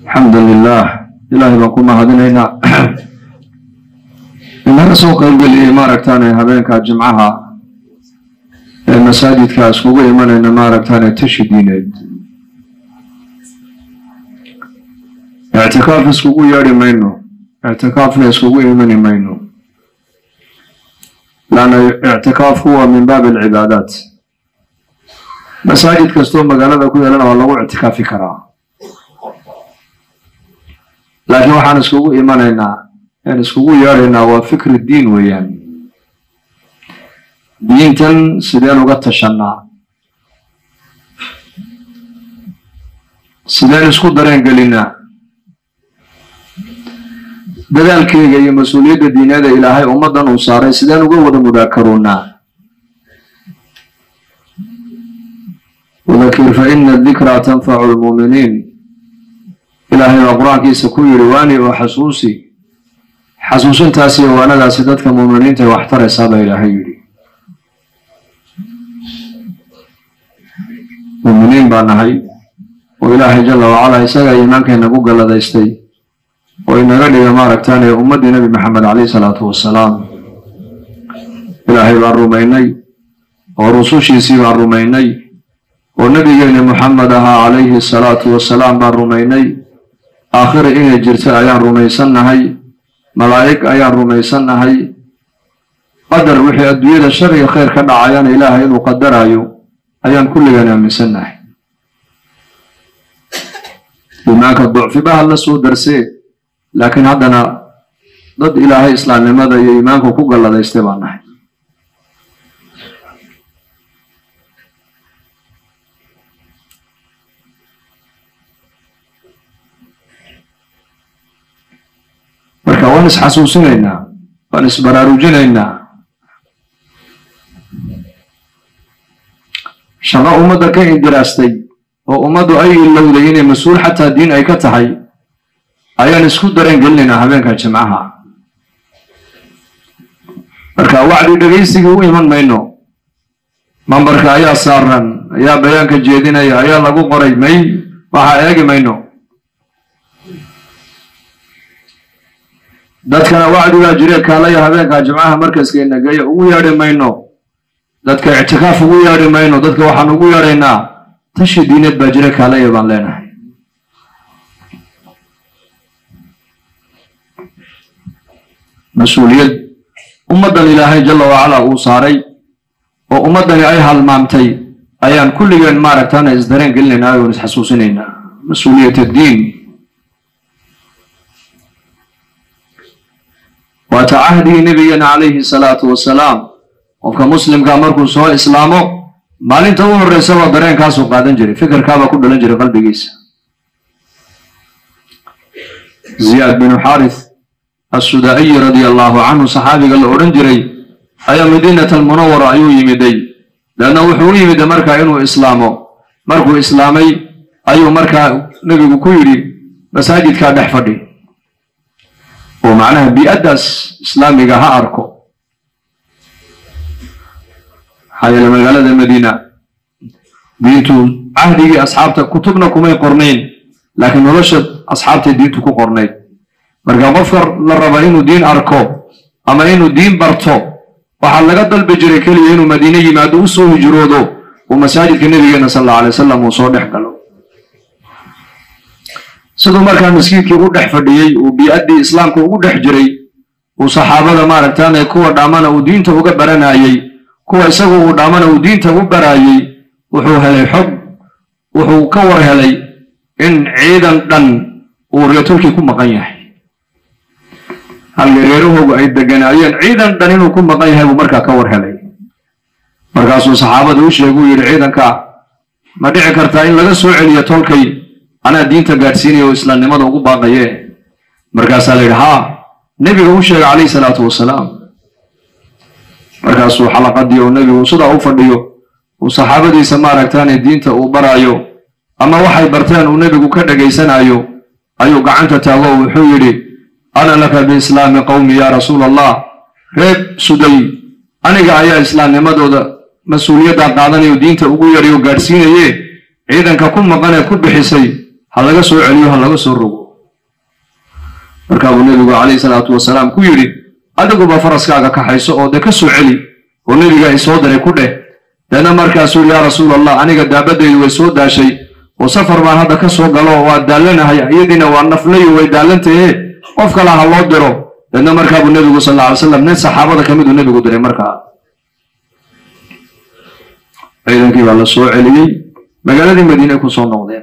alxamdu lilah ilaahay baan ku mahadinaynaa inaga soo qaybgeliyey maaragtaane habeenka jimcaha ee masaajidka iskugu imanayna maaragtaane tashi diineed ictikaaf iskugu yeedhi mayno ictikaafna iskugu imani mayno laanna ictikaafku waa min baabi alcibaadaat masaajid kastoo magaalada ku yeelana waa lagu ictikaafi karaa laakiin waxaan iskugu imanaynaa aan iskugu yeedhaynaa waa fikri diin weeyaan diintan sideen uga tashannaa sideen isku dareen gelinaa dadaalkeyga iyo mas-uuliyadda diineeda ilaahay ummaddan uu saaray sideen uga wada mudaakaroonaa wadakir fa ina adikraa tanfacu lmuuminiin ilaahay baa qur-aankiisa ku yidhi waani oo xasuusi xasuusintaas iyo waanadaasi dadka muuminiinta wax taraysaa baa ilaahay yidhi muuminiin baa nahay oo ilaahay jalla wacalaa isagaa iimaankeenna ku galladaystay oo inaga dhiga maaragtaane ummaddii nebi maxamed caleyhi salaatu wasalaam ilaahay baan rumaynay oo rusushiisii baan rumaynay oo nebigeenni moxamed ahaa calayhi asalaatu wasalaam baan rumaynay aakhira inay jirta ayaan rumaysannahay malaa'ig ayaan rumaysannahay qadar wixii adduunyada shar iyo khayr ka dhacayana ilaahay inuu qadaraayo ayaan kulligaan aaminsannahay iimaanka ducfibaha la soo darsee laakiin haddana dad ilaahay islaamnimada iyo iimaanku ku galladaystay baan nahay marka waan isxasuusinaynaa waan isbaraarujinaynaa shaqo ummadda ka indiraastay oo ummaddu ay ilowday inay mas-uul xataa diin ay ka tahay ayaan isku dareen gelinaynaa habeenka jimcaha marka wacdi dhegaysigii u iman mayno mambarka ayaa saaran ayaa bayaanka jeedinaya ayaa lagu qoray may waxaa eegi mayno dadkana wacdigaa jire kaalaya habeenka jimcaha markaskeenna geeya ugu yeedhi mayno dadka ictikaaf ugu yeedhi mayno dadka waxaan ugu yeedhaynaa tashi diineed baa jire kaalaya baan leenahay mas-uuliyad ummaddan ilaahay jalla wacalaa uu saaray oo ummaddani ay halmaamtay ayaan kulligeen maaragtana isdareen gelinaynaa oon isxasuusinaynaa mas-uuliyat addiin waata cahdigii nebigeena calayhi salaatu wasalaam qofka muslimka markuu soo islaamo maalinta u horreysaba dareenkaasuu qaadan jiray fikirkaabaa ku dhalan jiray qalbigiisa ziyaad binu xaarith assudaa'iyi radia allaahu canhu saxaabiga la odhan jiray ayaa madiinat almunawara ayuu yimiday leanna wuxuu u yimida markaa inuu islaamo markuu islaamay ayuu markaa nebigu ku yidhi masaajidkaa dhex fadhi oo macnaha bii-addaas islaamiga ha arko maxaa yeele magaalada madiina diintu cahdigii asxaabta kutubna kumay qornayn laakiin nolosha asxaabtay diintu ku qornayd marka qofka la raba inuu diin arko ama inuu diin barto waxaa laga dalbi jiray keliya inuu madiine yimaado u soo hijroodo uu masaajidka nebigeena sal alla alay wasalam uu soo dhex galo siduu markaa maskiidkii u dhex fadhiyey uu bii-addii islaamka ugu dhex jiray uu saxaabada maaragtaane kuwa dhaamana uu diinta uga baranayey kuwa isagu uu dhaamana uu diinta u baraayey wuxuu helay xog wuxuu ka war helay in ciidan dhan uu reetolkii ku maqan yahay halka reerahoogu ay deganaayeen ciidan dhan inuu ku maqan yahay buu markaa ka war helay markaasuu saxaabada u sheegay uu yidhi ciidanka ma dhici kartaa in laga soo celiyo tolkay anaa diinta gaadhsiinaya oo islaamnimada ugu baaqaye markaasaa la yidhi haa nebiga u sheegay calayhi salaatu wasalaam markaasuu xalaqadii oo nebigu sidaa u fadhiyo uu saxaabadiisa maaragtaane diinta uu baraayo ama waxay barteen uu nebigu ka dhagaysanayo ayuu gacanta taago oo wuxuu yidhi ana laka biislaami qowmi yaa rasuul allah reeb suday aniga ayaa islaamnimadooda mas-uuliyaddaa qaadanayo diinta ugu yarayo gaadhsiinaye ciidanka ku maqaneed ku bixisay ha laga soo celiyo ha laga soo rogo markaa buu nebigu calayhi salaatu wasalaam ku yidhi adiguba faraskaaga kaxayso oo dee ka soo celi oo nebiga ay soo diray ku dheh deedna markaasuu yidhi yaa rasuul allah aniga daabadaydu way soo daashay oo safar baan hadda ka soo galo waa daallanahay iyadiina waa naflayo way daallantahe qof kale ha loo diro deedna markaa buu nebigu sal alla alay slam nin saxaabada ka miduu nebigu diray markaa ciidankii baa la soo celiyey magaaladii madiine ku soo noqdeen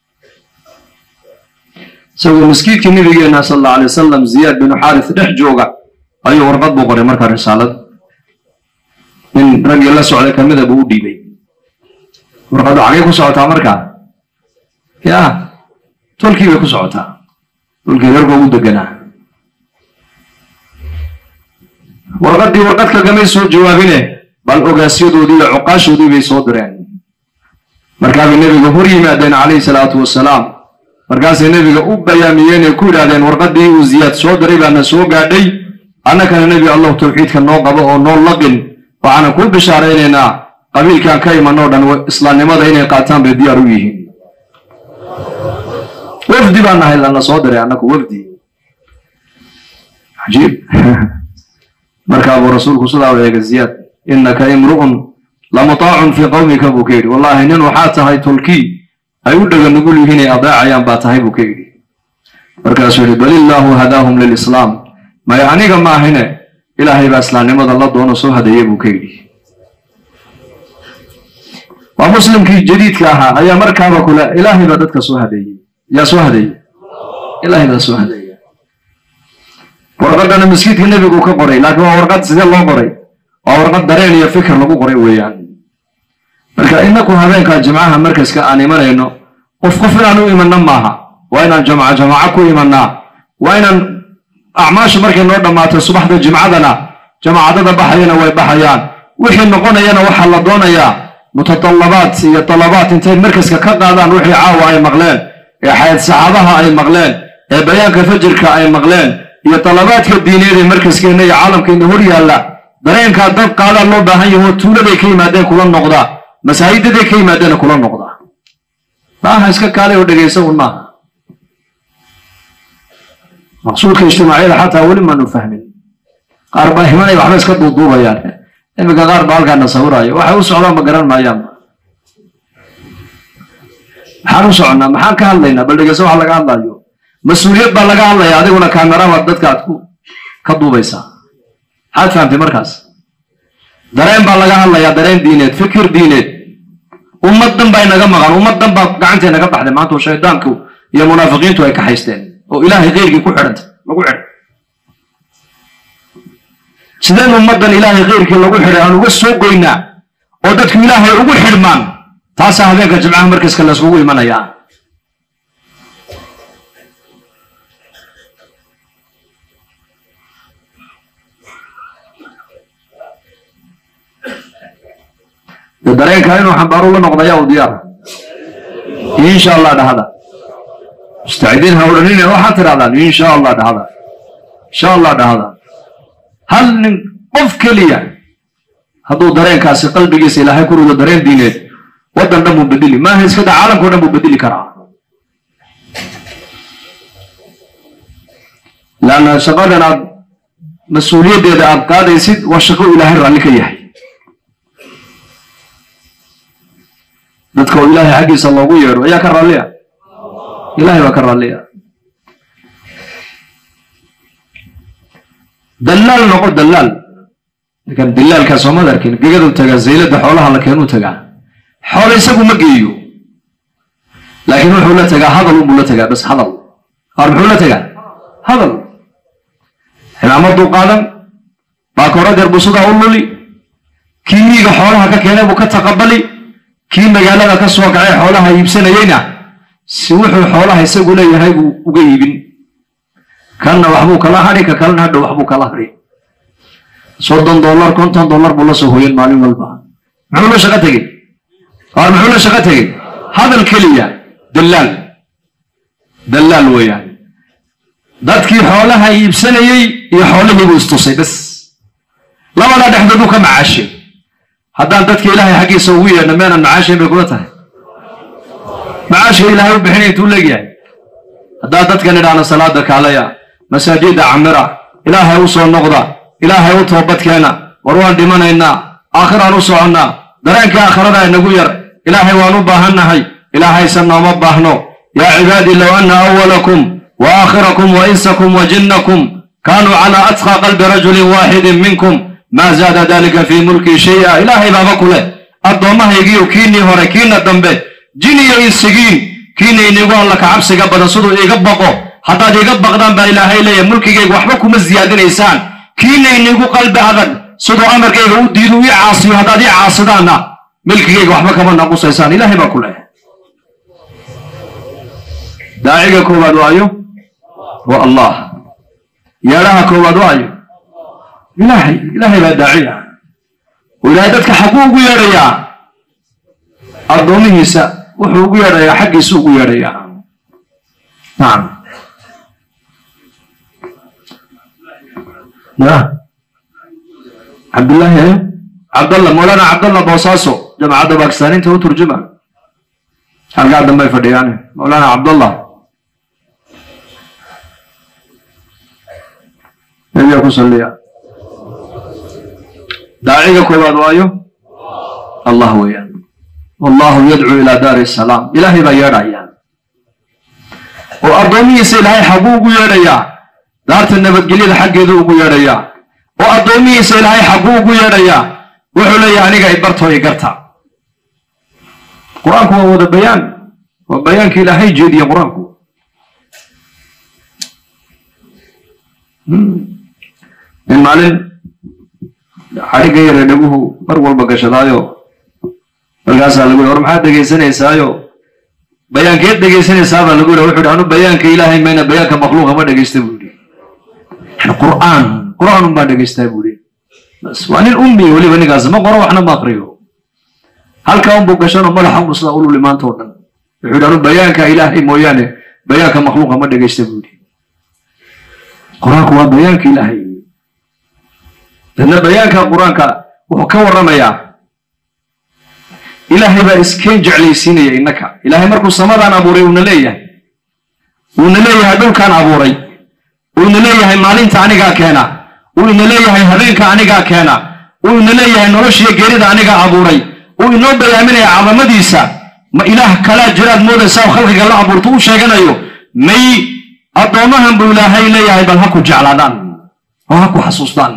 isagoo maskiidkii nabigeena sal alla alay wasalam ziyaad binu xaaris dhex jooga ayuu warqad buu qoray markaa risaalad nin raggii la socday kamida buu u dhiibay warqaddu xagay ku socotaa markaa ya tolkii bay ku socotaa tolkii reerka ugu deganaa warqaddii warqad kagamay soo jawaabine bal ogaasyadoodii iyo cuqaashoodii bay soo direen markaabay nebiga hor yimaadeen calayhi salaatu wasalaam markaasay nebiga u bayaamiyeen ee ku yidhahdeen warqaddii uu ziyaad soo diray baana soo gaadhay annakana nebi allahu tawxiidka noo qabo oo noo laqin waxaana kuu bishaaraynaynaa qabiilkan ka imanoo dhan islaamnimada inay qaataan bay diyaar u yihiin wafdi baan nahay lana soo diray annaku wafdi cajiib markaa buu rasuulku sidaa u eegay ziyaad innaka imru'un lamutaacun fii qawmika buu ka yidhi wallaahi nin waxaa tahay tolkii ay u dhega nugul yihiin ay adeecayaan baa tahay buu ka yidhi markaasuu yidhi bal illaahu hadaahum lilislaam maya aniga ma ahine ilaahay baa islaamnimada la doono soo hadeeye buu ka yidhi waa muslimkii jadiidka ahaa ayaa markaaba kule ilaahay baa dadka soo hadeeyey yaa soo hadeeye ilaahay baa soo hadeeye warqadana masjidka nebigu ka qoray laakiin waa warqad sidee loo qoray waa warqad dareen iyo fikir lagu qoray weeyaan marka inaku habeenka jimcaha markaska aan imanayno qof qof inaan u imanno maaha waa inaan jamca jamaco ku imannaa waa inaan acmaashu markay noo dhammaato subaxda jimcadana jamaacadada baxayana way baxayaan wixii noqonayana waxaa la doonayaa mutatallabaat iyo talabaat intay markaska ka qaadaan wixii caawa ay maqleen ee xayd saxaabaha ay maqleen ee bayaanka fajirka ay maqleen iyo talabaadka diineed ee markaskeenna iyo caalamkeenna hor yaalla dareenkaa dad qaadaa loo baahan yaho tuuladay ka yimaadeen kula noqdaa masaajidaday ka yimaadeen kula noqdaa maaha iska kaalay oo dhegaysa un maaha maqsuudka ijtimaaciyada xataa weli maanu fahmin qaar baa himanay waxba iska duuduubayaan iminka qaar baa halkaana sawiraayo waxay u socdaan ma garan maayaan maxaan u soconnaa maxaan ka hadlaynaa bal dhegeysa waxa laga hadlayo mas-uuliyad baa laga hadlaya adiguna kaamerabaad dadka aad ku ka duubaysaa maxaad fahamtay markaas dareen baa laga hadlayaa dareen diineed fikir diineed ummaddan baa inaga maqan ummaddan baa gacantay naga baxday maanta oo shaydaanku iyo munaafiqiintu ay ka haysteen oo ilaahay keyrkii ku xidhantay lagu xidhay sideen ummaddan ilaahay keyrkii lagu xidhay aan uga soo goynaa oo dadku ilaahay ugu xidhmaan taasaa habeenka jimcaha markaska layskugu imanayaa de dareenka inuu xambaaru la noqdaya u diyaar insha allah dhahda mustacidiin ha odhanine waxaad tidhahdaan insha allah dhahda insha allah dhahda hal nin qof keliya hadduu dareenkaasi qalbigiisa ilaahay ku rido dareen diineed waddan dhan buu bedeli maaha iska da caalamkao dhan buu bedeli karaa laanna shaqadan aad mas-uuliyaddeeda aad qaadaysid waa shaqo ilaahay raalli ka yahay dadka oo ilaahay xaggiisa loogu yeedho ayaa ka raalliya ilahay baa ka raalliya dallaal noqo dallaal ninkan dilaalkaa soomad arkin gegadu tagaa zaylada xoolaha la keenuu tagaa xoolo isagu ma geeyo laakiin wuxuu la tagaa hadal unbuu la tagaa bas hadal qaar muxuu la tagaa hadal ximaamaduu qaadan baakoradeer buu sidaa u luli kii miiga xoolaha ka keenay buu ka taqabali kii magaalada ka soo kacay xoolaha iibsanayeyna si wuxuu xoolaha isagu leeyahay buu uga iibin kanna waxbuu kala hadhi ka kalena hadhow waxbuu kala hadhi soddon dollar konton dollar buu la soo hoyan maalin walba muxuu la shaqo tegey qaar muxuu la shaqo tegey hadal keliya dallaal dallaal weeyaan dadkii xoolaha iibsanayey iyo xoolihii buu istusay bas labada dhexdood uu ka macaashay haddaan dadka ilaahay xaggiisa ugu yeedhna meenan macaashayn bay kula tahay macaashka ilaahay u bixinaya intuu leegyahay haddaad dadkan idhaahna salaada kaalaya masaajida camira ilaahay u soo noqda ilaahay u toobadkeena war waan dhimanaynaa aakhiraan u soconnaa dareenka aakhirada inagu yar ilaahay waan u baahannahay ilaahaysan nooma baahno yaa cibaadii low anna awalakum wa aakhirakum wa insakum wa jinnakum kaanuu calaa atqa qalbi rajulin waaxidin minkum maa zaada dalika fii mulkii shay'a ilaahay baaba ku leh addoommahaygiiyo kiinii hore kiina dambe jin iyo insigiin kiina inigu alla ka cabsiga badan siduu iiga baqo haddaad iiga baqdaan baa ilaahay leeyahay mulkigayga waxba kuma siyaadinaysaan kiina inigu qalbi adag siduu amarkayga u diidu ii caasiyo haddaad ii caasidaanna milkigayga waxba kama naqusaysaan ilaahay baa ku leh daaciga koowaad waayo waa allah yeedhaha koowaad waayo ilaahay ilaahay baa daaciya oo ilaahay dadka xagguu ugu yeedhayaa addoomihiisa wuxuu ugu yeedhayaa xaggiisu ugu yeedhayaa nacam ya cabdullaahi eh cabdallah moolana cabdallah boosaaso jamacadda bakistaaniinta u turjuma halkaa dambay fadhiyaan moolana cabdallah nebiga ku salliya daaciga koowaad waayo allah weeyaan wallahu yadcuu ilaa daari salaam ilaahay baa yeedhaya oo addoomihiisa ilaahay xagguu ugu yeedhayaa daarta nabadgelyada xaggeedu ugu yeedhayaa oo addoomihiisa ilaahay xagguu ugu yeedhayaa wuxuu leeyahay aniga ibartoo igarta qur-aanku waa wada bayaan waa bayaanka ilaahay jeediye qur-aanku in maalin xadhigga yare dhaguhu mar walba gashadaayo markaasaa lagu yhi war maxaad dhegaysanaysaayo bayaankeed dhegaysanaysaabaa lagu yidhi wuxu yhi anu bayaanka ilaahay mayna bayaanka makhluuqa ma dhegaysta buu yidhi yani qur'aan qur'aan un baa dhegaystaa buu yidhi bas waa nin ummi weliba ninkaas ma qoro waxna ma akriyo halkaa unbuu gashanoo madaxa unu sidaa ululi maanta oo dhan wuxuu yidhi anu bayaanka ilaahay mooyaane bayaanka makhluuqa ma dhegaysta buu yidhi qur-aanku waa bayaanka ilaahay dadna bayaanka qur-aanka wuxuu ka warramayaa ilaahay baa iskeen jeclaysiinaya innaka ilaahay markuu samadaan abuuray uuna leeyahay uuna leeyahay dhulkaan abuuray uuna leeyahay maalinta anigaa keena uuna leeyahay habeenka anigaa keena uuna leeyahay noloshiyo geerida anigaa abuuray uu inoo bayaaminaya cadamadiisa ma ilaah kalaa jiraad moodaysaa oo khalqiga la abuurto u sheeganayo may addoommahan buu ilaahay leeyahay bal ha ku jeclaadaan oo ha ku xasuustaan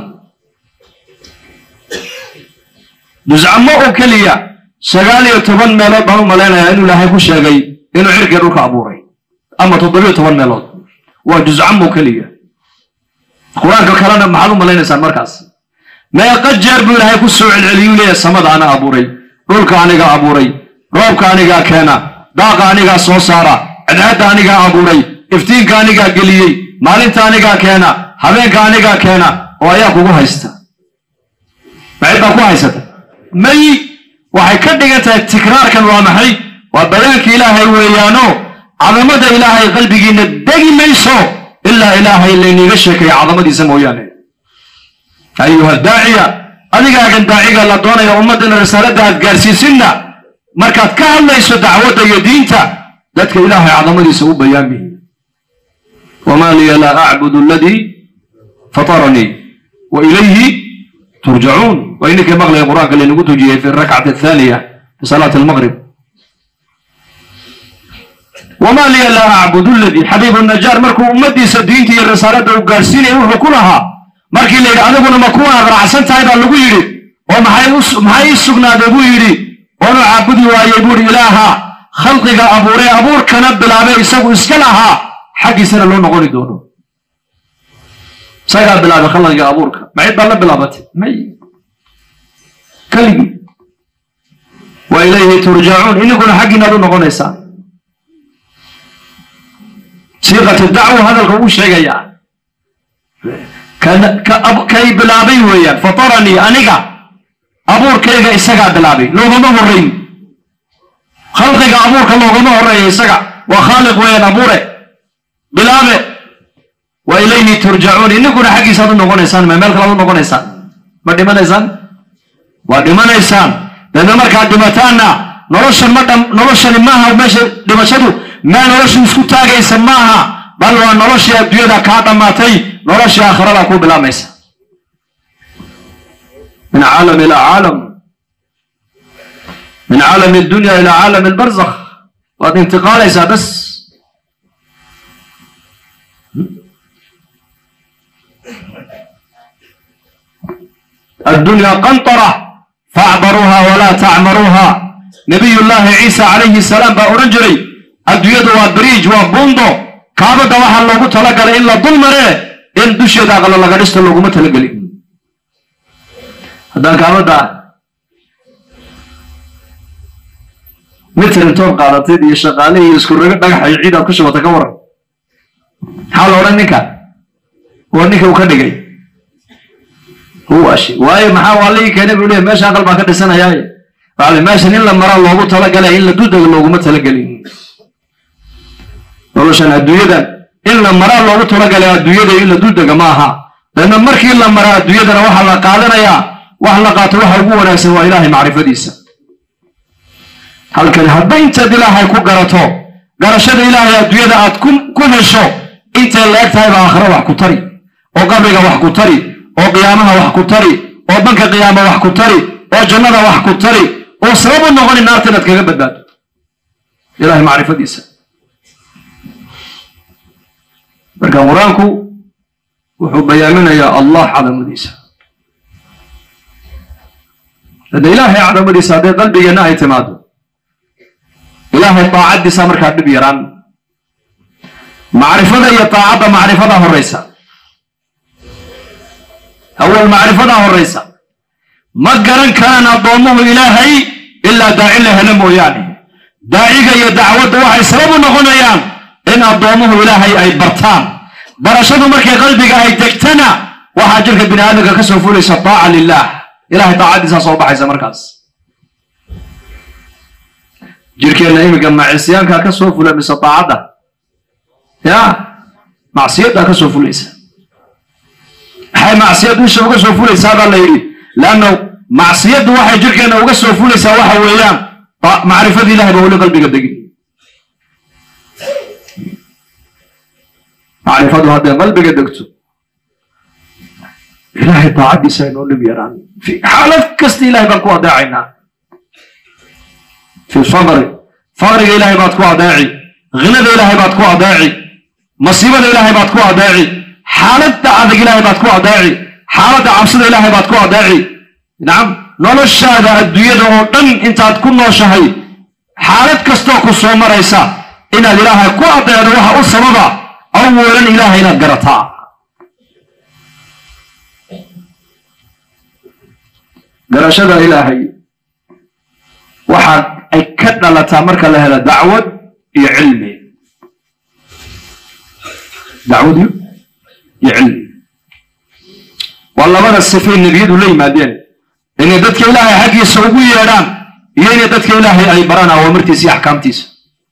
juzcamo oo keliya sagaal iyo toban meelood baan u malaynayaa inuu ilaahay ku sheegay inuu cirkiga dhulka abuuray ama toddobiyo toban meelood waa juzcamo keliya qur-aanka kalena maxaad u malaynaysaan markaas meeqa jeer buu ilaahay ku soo celceliyuu leeyahay samada ana abuuray dhulka anigaa abuuray roobka anigaa keena daaqa anigaa soo saara cadceedda anigaa abuuray iftiinka anigaa geliyey maalinta anigaa keena habeenka anigaa keena oo ayaa kugu haysta maxay baa ku haysata may waxay ka dhigan tahay tikraarkan waa maxay waa bayaanka ilaahay weeyaano cadamada ilaahay qalbigiinna degi mayso ilaa ilaahay layniiga sheekaya cadamadiisa mooyaane ayuha daaciya adigaagan daaciga la doonaya ummaddana risaaladda aad gaarsiisinna markaad ka hadlayso dacwadda iyo diinta dadka ilaahay cadamadiisa u bayaamihi wamaa liya laa acbudu aladii fataranii wa ilayhi turjacuun waa ininkii maqlaya qur-aanka laynagu tujiyey fi rakcati athaaniya fi salaati almaqrib wamaa liya laa acbudu ladii xabiibu najaar markuu ummaddiisa diinta iyo risaaladda uu gaarsiinaya wuxuu ku lahaa markii la yidhi adiguna ma kuwaa raacsan tahay baa lagu yidhi oo maxay ii sugnaaday buu yidhi oonu caabudi waayey buu yidhi ilaaha khalqiga abuuree abuurkana bilaabay isagu iska lahaa xaggiisana loo noqoni doono isagaa bilaabay khalqiga abuurka macid baa la bilaabatay may keligii wa ilayhi turjacuun ininkuna xaggiinaad u noqonaysaan siiqati dacwa hadalka uu sheegayaa kay bilaabay weeyaan fataranii aniga abuurkayga isagaa bilaabay loogama horrayn khalqiga abuurka loogama horreeya isaga waa khaaliq weeyaan abuure bilaabe wa ilayhi turjacuun ininkuna xaggiisaad u noqonaysaan ma meel kalaad u noqonaysaan ma dhimanaysaan waa dhimanaysaan deedna markaad dhimataanna nolosha ma dham noloshani maaha meesha dhimashadu meel noloshu isku taagaysa maaha bal waa noloshii adduunyada kaa dhammaatay noloshii aakhirada ku bilaabmaysa min caalam ila caalam min caalam addunya ila caalam albarzakh waad intiqaalaysaa bas الدنيا قنطرة فاعبروها ولا تعمروها نبي الله عيسى عليه السلام بأورنجري الدنيا وبريج وبوندو كابدا وحا لوغو تلقل إلا ظلمره إن دشي دا غلا لغرست لوغو متلقل هذا كابدا متر انتون قادتي دي شغالي يسكر رقا دقح يعيدا كشبة تكورا حال أورنكا ورنكا وكدقي huwashi waayo maxaa waa lii keenay buu leeyahy meesha aqal baan ka dhisanayaaye waale meeshan in la maraa loogu talagalay in la dudaga looguma talagelin noloshan adduunyadan in la maraa loogu talagalay adduunyada in la dudaga ma aha deedna markii la maraa adduunyadana waxaa la qaadanayaa wax la qaato waxa ugu wanaagsan waa ilaahay macrifadiisa halkani hadday intaad ilaahay ku garato garashada ilaahay adduunyada aad ku hesho intay la eg tahay baa aakhira wax ku tari oo qabriga wax ku tari oo qiyaamaha wax ku tari oo banka qiyaama wax ku tari oo jannada wax ku tari oo sabab u noqoni naarta inaad kaga badbaado ilahay macrifadiisa marka qur-aanku wuxuu bayaaminayaa allah cadamadiisa hadda ilaahay cadamadiisa hadday qalbigeenna ay timaado ilaahay daacaddiisa markaa dhib yaraan macrifada iyo daacadda macrifada horaysa awal macrifadaa horaysa ma garan karaan addoommuhu ilaahay ilaa daaci la helo mooyaane daaciga iyo dacwadda waxay sabab u noqonayaan in addoommuhu ilaahay ay bartaan barashadu markay qalbiga ay degtana waxaa jirka bini aadamka ka soo fulaysa taaca lilah ilahay daacaddiisaa soo baxaysa markaas jirkeenna iminka macisyaankaa ka soo fula mise daacadda ya macsiyaddaa ka soo fulaysa maxay macsiyad isha uga soo fulaysaa baa la yidhi leanna macsiyaddu waxay jirkeenna uga soo fulaysaa waxa weeyaan macrifada ilahay baa weli qalbiga degin macrifadu hadday qalbiga degto ilahay daacaddiisa aynoo dhib yaraan fi xaalad kasta ilahay baan ku adeecaynaa fi faqri faqriga ilahay baad ku adeeci ghinada ilahay baad ku adeeci masiibada ilahay baad ku adeeci xaaladda adag ilaahay baad ku adeeci xaaladda cabsida ilaahay baad ku adeeci nacam noloshaada adduunyada oo dhan intaad ku nooshahay xaalad kastoo ku soo maraysa inaad ilaahay ku adeecdo waxa u sababa awalan ilaahay inaad garataa garashada ilaahay waxa ay ka dhalataa marka la helo dacwad iyo cilmi dacwad iyo iyo cilmi waa labada sifay nebiyadu la yimaadeen inay dadka ilaahay xaggiisa ugu yeedhaan iyo inay dadka ilaahay ay baraan awaamirtiisa iyo axkaamtiisa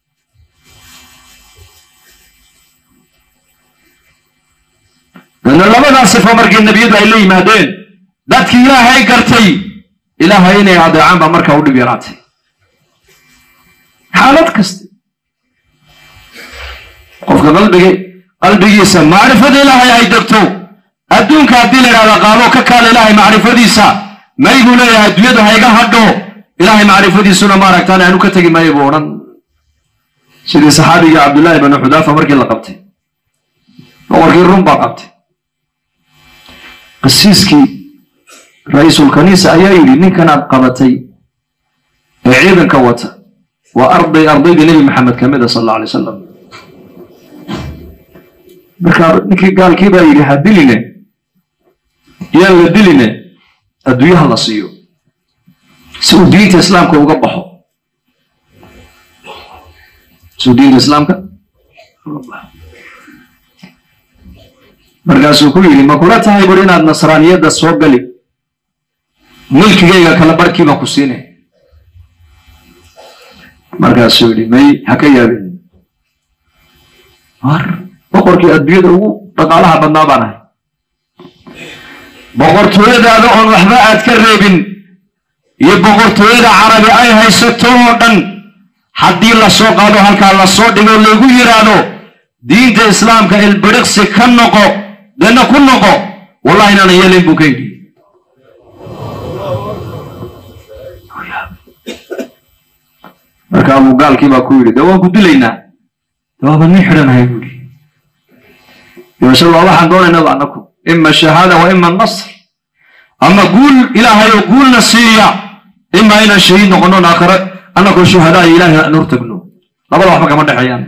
dana labadaa sifo markii nebiyadu ay la yimaadeen dadkii ilaahay gartay ilaahay inay adeecaan baa markaa u dhib yaraatay xaalad kasta qofka qalbigi qalbigiisa macrifada ilaahay ay degto adduunka haddii la idhahda qaado ka kaala ilaahay macrifadiisa may buu leeyahay adduunyadu hayga hadho ilaahay macrifadiisuna maaragtaan aanu ka tegi maayo buu odhan sidii saxaabigii cabdullaahi banu xudaafa markii la qabtay boqorkii rum baa qabtay qasiiskii ra-iisul kaniisa ayaa yidhi ninkanaad qabatay ee ciidanka wata waa arday ardaydii nebi maxamed ka mida sal alla alay wasalam markaa ninkii gaalkii baa yidhi ha diline yaan la diline adduunyaha la siiyo si uu diinta islaamka uga baxo si uu diinta islaamka uga baxo markaasuu ku yidhi ma kula tahay bur inaad nasraaniyadda soo gali milkigayga kala barhkiiba ku siinay markaasuu yidhi may ha ka yaabin war boqorkii adduunyada ugu dhaqaalaha badnaa baan ahay boqortooyadaada oon waxba aad ka reebin iyo boqortooyada carabi ay haysato oo dhan haddii la soo qaado halkaa la soo dhigo lagu yidhaahdo diinta islaamka ilbiriqsi ka noqo dena ku noqo wallahi inaanan yeelayn buu ka yidhi marka abuu gaalkii baa ku yidhi dee waan ku dilaynaa de waaba nin xidhanahay buu yidhi yoshe waa waxaan doonaynaba annaku ima shahaada wa ima nasr ama guul ilaahay oo guulna siiya ima inaan shahiid noqono aakhare annakoo shuhadaa iyo ilahay aan hortagno labada waxba kama dhexeeyaan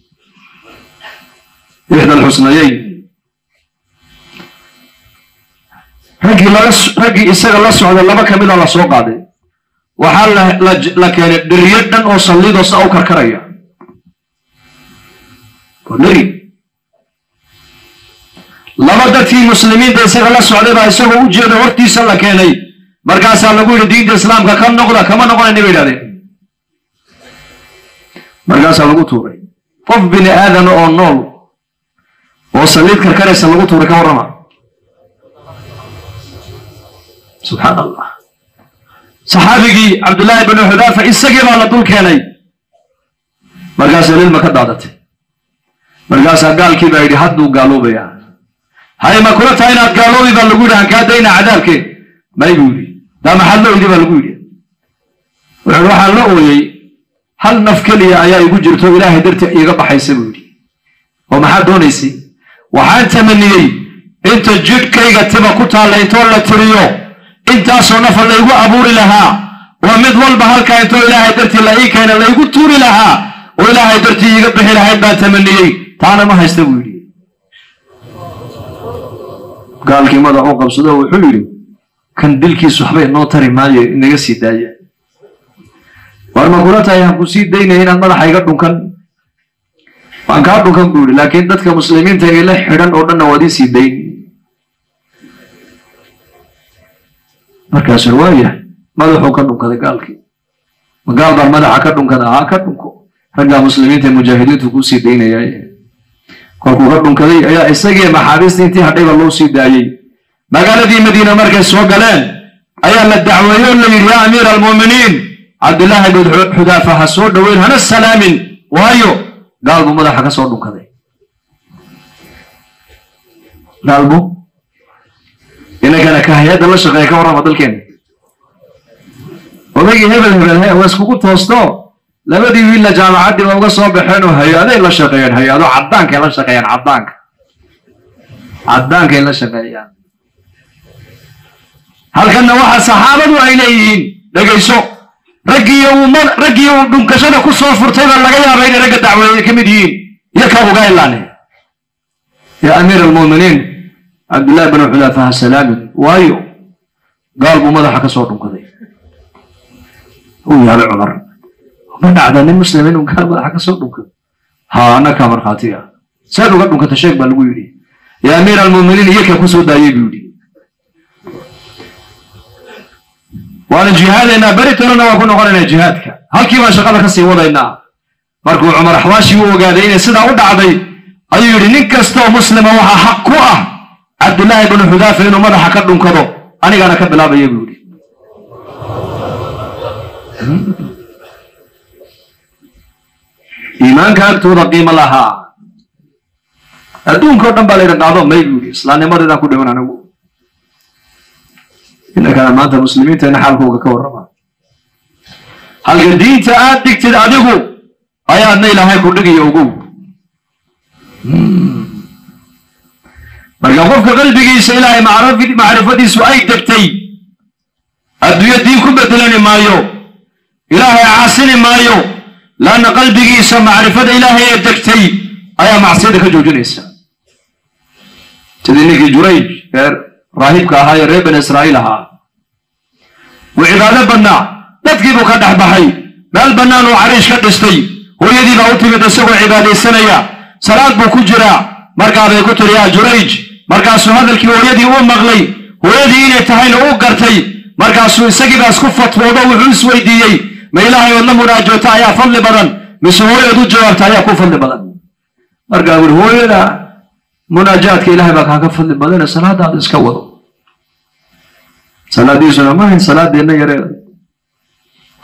ixda alxusnayeyn raggii laga raggii isaga la socday laba ka mida la soo qaaday waxaa la keenay dheriyo dhan oo sallidoo saa u karkaraya oo dheri laba dadkii muslimiinta isaga la socday baa isagoo u jeeda hortiisa la keenay markaasaa lagu yidhi diinta islaamka ka noqda kama noqonayna bay idhahdeen markaasaa lagu tuuray qof bini aadama oo nool oo saliid karkaraysa lagu tuuray ka warrama subxaan allah saxaabigii cabdullaahi binu xudaafa isagii baa la dul keenay markaasaa lilma ka daadatay markaasaa gaalkii baa yidhi hadduu gaaloobayaa hay ma kula tahay inaad gaaloobi baa lagu yidhi aan kaa dayna cadaabkee may buu yidhi daa maxaad la oydi baa lagu yidhi wuxuu waxaan la ooyey hal naf keliya ayaa igu jirto ilaahay dartii iiga baxaysa buu yidhi oo maxaad doonaysay waxaan tamaniyey inta jidhkayga tiba ku taalla intoo la tiriyo intaasoo nafa laygu abuuri lahaa oo mid walba halkaa intoo ilaahay dartii la ii keena laygu tuuri lahaa oo ilaahay dartii iiga bixi lahayd baan tamaniyey taana ma haysta buu yidhi gaalkii madax u qabsado wuxuu yidhi kan dilkiisu waxbay noo tari maayo inaga sii daaya war ma kula tahay aan ku sii daynaya inaad madaxa iga dhunkan waan kaa dhunkan buu yidhi laakiin dadka muslimiinta ee la xidhan oo dhanna waad ii sii dayn markaasuu waaya madaxuu ka dhunkaday gaalkii ma gaal baan madaxa ka dhunkada haa ka dhunko raggaa muslimiinta ee mujaahidiintu kuu sii daynaya kolkuu ka dhunkaday ayaa isagii maxaabiistii intii hadhayba loo sii daayey magaaladii madiina markay soo galeen ayaa la dacweeyey oo la yidhi yaa amiira almu'miniin cabdillaahi bin xudaafa ha soo dhoweyn hana salaamin waayo gaal buu madaxa ka soo dhunkaday gaalbu inankana ka hay-adda la shaqeeya ka warrama dalkeena odaygii hebel hebel he waa iskugu toosto labadii wiilla jaamacaddii ba uga soo baxeen oo hay-aday la shaqeeyaan hay-ado caddaankay la shaqeeyaan caddaanka caddaankay la shaqeeyaan halkanna waxa saxaabadu ay leeyihiin dhegayso raggii uu raggii uu dhunkashada ku soo furtay baa laga yaaba inay ragga dacweeye ka mid yihiin iyo ka uga ilaane yaa amiir almu'miniin cabdullaahi binu xudaafa ha salaamin waayo gaal buu madaxa ka soo dhunkaday uu yaabay cumar ma dhacda nin muslim inuu gaal madaxa ka soo dhunkado haa annakaa markhaatiga saad uga dhunkata sheeg baa lagu yidhi yaa amiir almu'miniin iyo kaa ku soo daayey buu yidhi waana jihaadaynaa beritonana waa ku noqonaynaa jihaadka halkii baan shaqada ka sii wadaynaa markuu cumar axwaashii u ogaaday inay sidaa u dhacday ayuu yidhi nin kastaoo muslima waxaa xaq ku ah cabdillaahi binu xudaafa inuu madaxa ka dhunkado anigaana ka bilaabaya buu yidhi iimaanka agtooda qiimo lahaa adduunka o dhan baa laydin qaado may buu yidhi islaamnimadeedaan ku dhiman anigu inankana maanta muslimiinteena xaalkooga ka warrama halka diinta aad dhigtid adigu ayaadna ilaahay ku dhigiyo ogow marka qofka qalbigiisa ilaahay macrifadiisu ay degtay adduunyo diin ku bedelani maayo ilaahay caasini maayo laanna qalbigiisa macrifada ilaahay ee degtay ayaa macsiyada ka joojinaysa sidii ninkii jurayj ee raahibka ahaa ee reer bani israa'iil ahaa wuu cibaado badnaa dadkii buu ka dhex baxay meel bannaan uu cariish ka dhistay hooyadii baa u timid isagoo cibaadaysanaya salaad buu ku jiraa markaa bay ku tiri yaa jurayj markaasuu hadalkii hooyadii uu maqlay hooyadii inay tahayna uu gartay markaasuu isagiibaa isku fatwoodo wuxuu isweydiiyey ma ilaahay ood la munaajoota ayaa fadli badan mise hooyaod u jawaabta ayaa ku fadli badan markaa wuhi hooyada munaajaadka ilahay baa kaaga fadli badane salaadaada iska wado salaadiisuna mahayn salaadeenna yare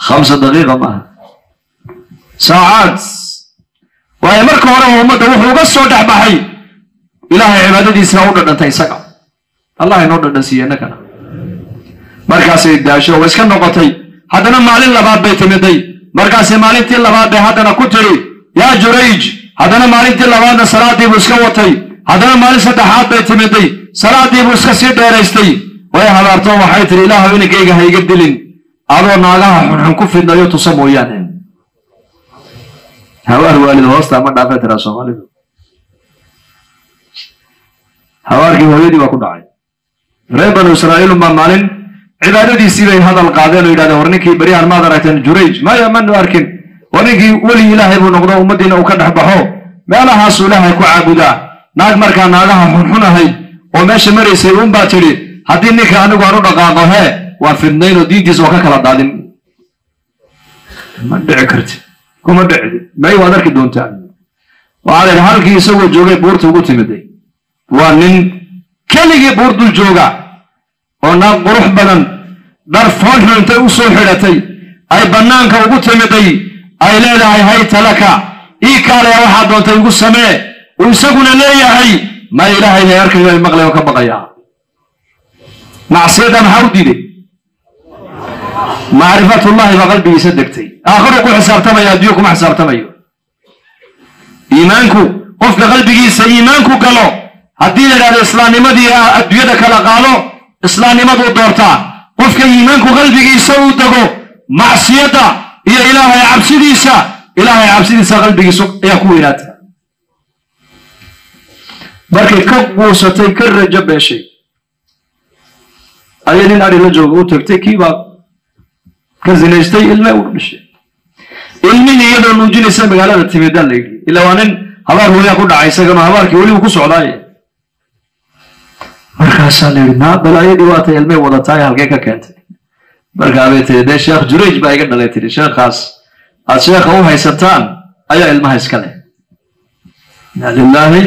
khamsa daqiiqa maaha saacaad waayo marka hore ummadda wuxuu uga soo dhex baxay ilaahay cibaadadiisa u dhadhantay isaga allah inoo dhadhansiiye innagana markaasay daasho oo iska noqotay haddana maalin labaad bay timiday markaasay maalintii labaad bay haddana ku tiri yaa jurayj haddana maalintii labaadna salaadii buu iska watay haddana maalin saddexaad bay timiday salaadii buu iska sii dheeraystay way habaarto waxay tihi ilaahu inankayga ha iga dilin adoo naagaha xunxun ku fidnayo tusa mooyaane hawaar waalid hoosta ma dhaafay tiraa soomaalidu hawaarkii hooyadii baa ku dhacay reer banu israa'iilun baa maalin cibaadadiisii bay hadal qaadeen oo yidhahdeen war ninkii beryahan maad aragteen jurayj maya manu arkin war ninkii weli ilaahay buu noqdo ummaddiina uu ka dhex baxo meelahaasuu ilaahay ku caabudaa naag markaa naagaha xunxun ahayd oo meesha maraysay un baa tidhi haddii ninka anigu aan u dhaqaaqo hee waa fidnayn oo diintiisa oo ka kala daadin ma dhici karti kuma dhicdi may waad arki doontaa waxaa la yidhi halkii isagoo joogay buurta ugu timiday waa nin keligii buur dul jooga oo naag qurux badan dhar foonxun intay u soo xidhatay ay bannaanka ugu timiday ay leedahay hayta laka ii kaalaya waxaa doontay igu samee uu isaguna leeyahay ma ilaahay hay arkayo ay maqlay oo ka baqayaa macsiyadda maxaa u diiday macrifatullahi baa qalbigiisa degtay aakhiru ku xisaabtamaya adduunyo kuma xisaabtamayo iimaanku qofka qalbigiisa iimaanku galo haddii la idhahdo islaamnimadii adduunyada kala qaado islaamnimaduu doortaa qofka iimaanku qalbigiisa uu dego macsiyadda iyo ilaahay cabsidiisa ilaahay cabsidiisa qalbigiisa ayaa ku weynaata markay ka guusatay ka rajo beeshay ayay nin adhi la jooga u tagtay kiibaa ka zinaystay ilme u dhishay ilmihii iyadoo nuujinaysa magaalada timidaa la yidhi ila waa nin habaar hooyaa ku dhacay isagana habaarkii welibu ku socdaaye markaasaa la yidhi naa balaayadii waa tay ilmay wadataay halkee ka keentay markaa bay tiri dee sheekh jurayj baa iga dhalay tiri sheekhaas aad sheekha u haysataan ayaa ilmaha iska leh inna lilaahi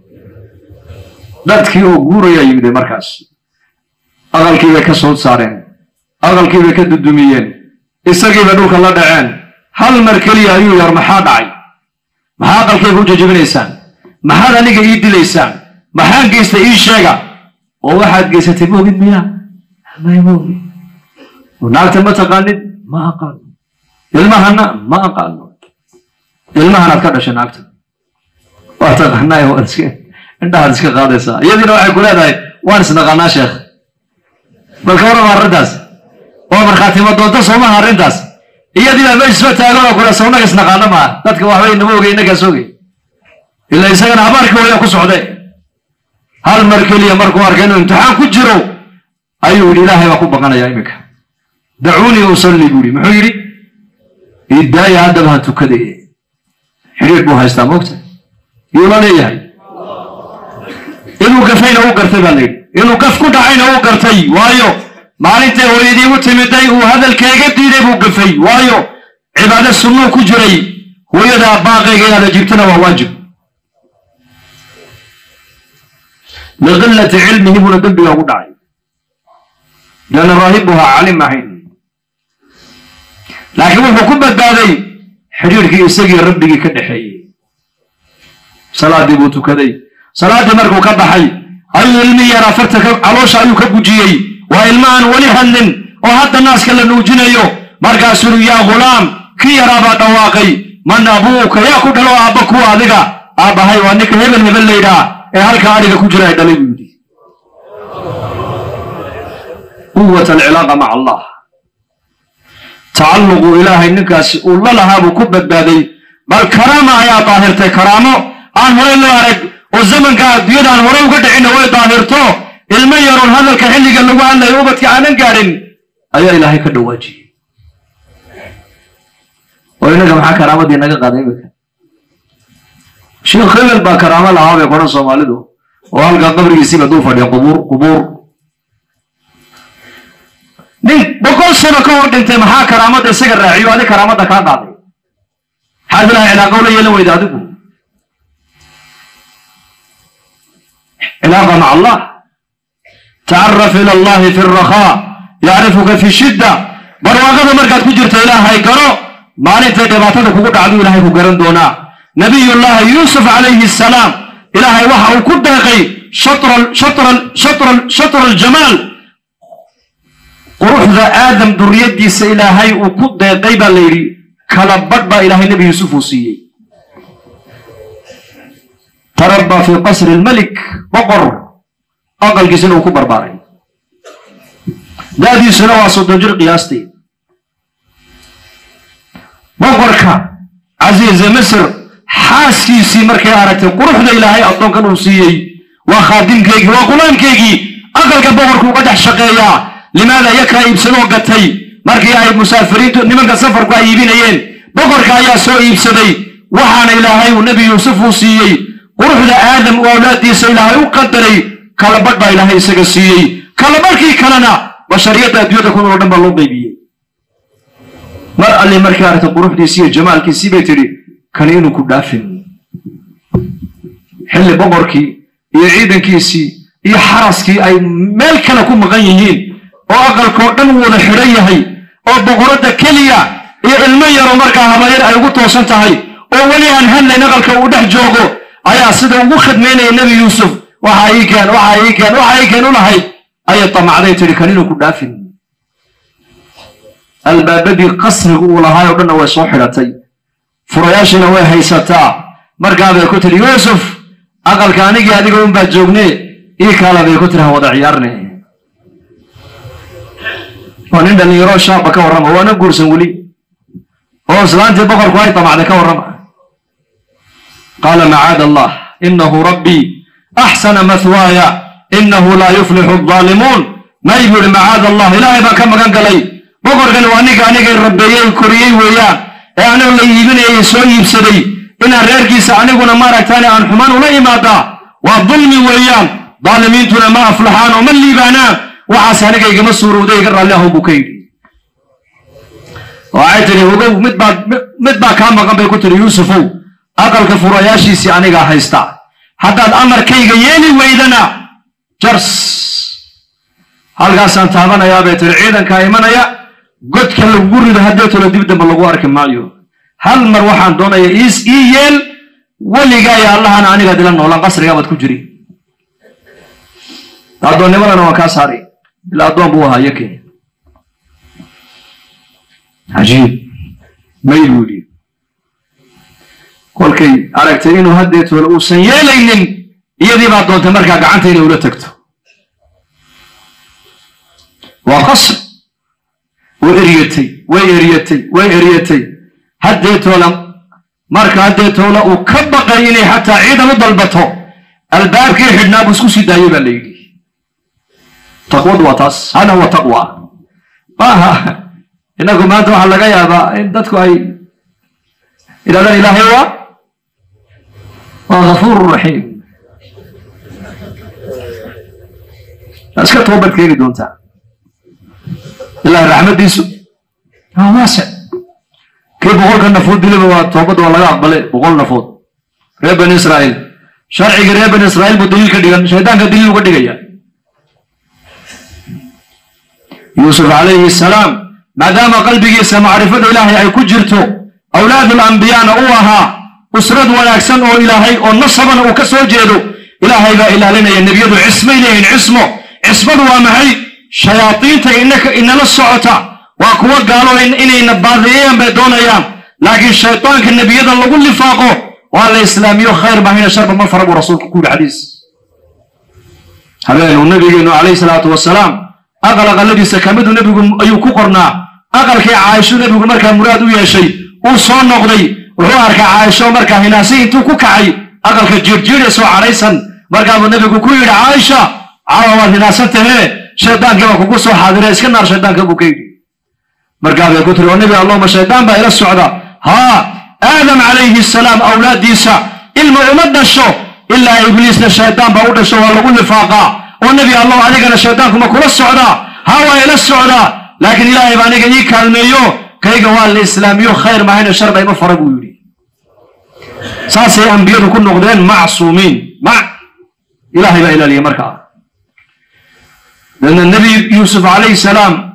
dadkii oo guurayaa yimide markaas aqalkii bay ka soo saareen aqalkii bay ka dudumiyeen isagii bay dhulka la dhaceen hal mar keliya ayuu yar maxaa dhacay maxaa aqalkayga u jajabinaysaan maxaad aniga ii dilaysaan maxaan geystay ii sheega oo waxaad geysatay moogid miyaa may moogi naagta ma taqaanid ma aqaano ilmahana ma aqaano ilmahanaad ka dhashay naagta waa taqaanaa waad iska indhahaad iska qaadaysaa iyadiina waxay ku leedahay waan isnaqaanaa sheekh balka warama arrintaas oo markhaatimo doonto soomaha arrintaas iyadiina meeshisba taagan oo kule sawnaga isnaqaano maa dadka waxbay nama ogey innagaas ogey ila isagana habaarkii hooya ku socday hal mar keliya markuu arkay inuu imtixaan ku jiro ayuu yidhi ilaahay baa ku baqanaya iminka dacuunii usalli buu yidhi muxuu yidhi idaaya haddaba ha tukaday xidhiir buu haystaa moogta yuu la leeyahay inuu gafayna u gartay baa la yidhi inuu gaf ku dhacayna u gartay waayo maalintay hooyadii u timiday uu hadalkeega diiday buu gafay waayo cibaado sunnuu ku jiray hooyadaa baaqayga inaad ajiibtana waa waajib liqilati cilmihi buuna dembiga ugu dhacay lianna raahibuhaa calim ahayn laakiin wuxuu ku badbaaday xidhiirkii isagii rabbigii ka dhexeeyey salaadii buu tukaday salaaddii markuu ka baxay ayuu ilmi yaraa farta caloosha ayuu ka gujiyey waa ilma aan weli hadlin oo hadda naaska la nuujinayo markaasuu yaa ghulaam kii yaraabaa dhawaaqay man abuuka yaa ku dhalo aabba kuwa adiga aabbahay waa ninka hebel hebel laydhaa ee halka adhiga ku jira ay dhalay buu yidhi quwat alcilaaqa maca allah tacalluqu ilaahay ninkaasi uu la lahaa buu ku badbaaday bal karaama ayaa daahirtay karaamo aan horey loo arag oo zamanka adduunyada aan horey uga dhicinna way daahirto ilmo yaroon hadalka xilliga lagu hadlayo ubadka aanan gaadhin ayaa ilaahay ka dhawaajiyey oo innaga maxaa karaamadii naga qaaday imika sheekh hebel baa karaamo lahaa bay qoran soomaalidu oo halkaa qabrigiisiiba duu fadhiya qubuur qubuur nin boqol sano ka hor dhintay maxaa karaamada isaga raaciyo adi karaamada kaa qaaday maxaad ilahay cilaaqo la yeelan weyda adigu cilaaqa maca allah tacaraf ila allahi fi alrakhaa yacrifuka fi shidda barwaaqada barwaaqada markaad ku jirto ilaahay garo maalintay dhibaatada kugu dhacdu ilaahay ku garan doonaa nabiyullaahi yuusuf calayhi salaam ilaahay waxa uu ku deeqay shatra aljamaal quruxda aadam duriyadiisa ilaahay uu ku deeqay baa la yidhi kala badh baa ilaahay nebi yuusuf uu siiyey tarabaa fii qasri lmelik boqor aqalkiisina uu ku barbaaray da'diisuna waa soddon jir qiyaastii boqorka casiize misr xaaskiisii markay aragtay quruxda ilaahay addoonkan uu siiyey waa khaadimkeygii waa qulaamkeygii aqalka boqorku uga dhex shaqeeyaa limaada iyakaa iibsadoo gatay markii ay musaafiriintu nimanka safarku ay iibinayeen boqorka ayaa soo iibsaday waxaana ilaahay uu nebi yuusuf uu siiyey quruxda aadam uu awlaaddiisa ilaahay u qadaray kalabadh baa ilaahay isaga siiyey kalabadhkii kalena bashariyadda adduunyada ku nool dhan baa loo qaybiyey mar alli markay aragtay quruxdiisii iyo jamaalkiisii bay tidhi kani inuu ku dhaafin xilli boqorkii iyo ciidankiisii iyo xaraskii ay meel kale ku maqan yihiin oo aqalkoo dhan wada xidhan yahay oo boqoradda keliya iyo ilmo yaro markaa habayar ay ugu toosan tahay oo weli aan hadlayn aqalka uu dhex joogo ayaa sida ugu khidmaynaya nebi yuusuf waxa ii keen waxa ii keen waxa ii keen u lahayd ayay damacday tidhi kan inuu ku dhaafin albaabadii qasriga uu lahaay oo dhanna way soo xidhatay furayaashiina way haysataa markaabay ku tidhi yuusuf aqalka anigii adiga unbaa joogne ii kaala bay ku tiri ha wada ciyaarne waa nin dhallinyaro shaaba ka warrama waana guursan weli oo islaantii boqorku ay damacday ka warrama qaala macaada allah inahu rabbii axsana mathwaaya inahu laa yuflixu aldaalimuun may buu ihi macaada allah ilaahay baan ka magan galay boqorkan waa aniga anigay rabbeeyey koriyey weeyaan ee aniga la iibinayay soo iibsaday inaan reerkiisa aniguna maaragtaane aan xumaan ula imaadaa waa dulmi weeyaan daalimiintuna ma aflaxaan oo ma liibaanaan waxaas aniga igama suurowday iga raalli ahow buu ka yidhi waxay tidhi ogow mid baa mid baa kaa maqan bay ku tidhi yuusufow aqalka furayaashiisii anigaa haysta haddaad amarkayga yeeli weydana jars halkaasaan taabanayaa bay tidhi ciidankaa imanaya godka lagugu rido haddeetolo dib damba lagu arki maayo hal mar waxaan doonaya iis ii yeel weligaayo allahana aniga dila noolaan qasrigaabaad ku jiri addoonnimadana waan kaa saaray ilaa addoon buu ahaa yake cajiib may buu yidhi kolkay aragtay inuu haddeetoola uusan yeelaynin iyadii baa doontay markaa gacanta inay ula tagto waa qasr way eryatay way eryatay way eryatay haddeetoola marka haddeetoola uu ka baqay inay xataa ciidan u dalbato albaabkii xidhnaa buu isku sii daayey baa la yidhi taqwadu waa taas hada huwa taqwa maaha inagu maanta waxaa laga yaabaa in dadku ay idhahdaan ilaahay waa waa ghafuuru raxiim waa iska toobad keeni doontaa ilahay raxmaddiisu waa waasic kii boqolka nafood diliba waa toobadda waa laga aqbalay boqol nafood reer bani israa'iil sharcigii reer bani israa'iil buu daliil ka dhigan shaydaanka daliil uga dhigaya yuusuf calayhi salaam maadaama qalbigiisa macrifada ilaahay ay ku jirto awlaadul ambiyaana uu ahaa usrad wanaagsan oo ilaahay oo nasabana uu ka soo jeedo ilaahay baa ilaalinaya nebiyadu cismay leeyihin cismo cismadu waa maxay shayaadiinta inaka inala socota waa kuwa gaalo inayna baadiyeeyaan bay doonayaan laakiin shaydaanka nebiyada lagu lifaaqo waa la islaamiyo khayr mahayna sharba ma fara buu rasuulku ku yidhi xadiis habeenuu nabigeenu calayhi salaatu wasalaam aqal aqaladiisa kamidu nebigu ayuu ku qornaa aqalkii caaisho nebigu markaa muraad u yeeshay uu soo noqday wuxuu arkay caaisho markaa hinaasi intuu ku kacay aqalka jiirjiidhaysoo cadhaysan markaabuu nebigu ku yidhi caaisha caawa waad hinaasan tahee shaydaankii baa kugu soo xaadira iska naar shaydaanka buu ka yidhi markaabay ku tiri oo nebi allahuma shaydaan baa ila socda haa aadam calayhi salaam awlaaddiisa ilma uma dhasho ilaa ibliisna shaydaan baa u dhasho waa lagu nifaaqaa oo nebi allah adigana shaydaankuma kula socdaa haa waa ila socdaa laakiin ilaahay baa aniga ii kaalmeeyo kayga waa la islaamiyo khayr mahayna sharba ima fara buu yidhi saasay ambiyadu ku noqdeen macsuumiin mac ilaahay baa ilaaliya markaa dadna nebi yuusuf calayhi salaam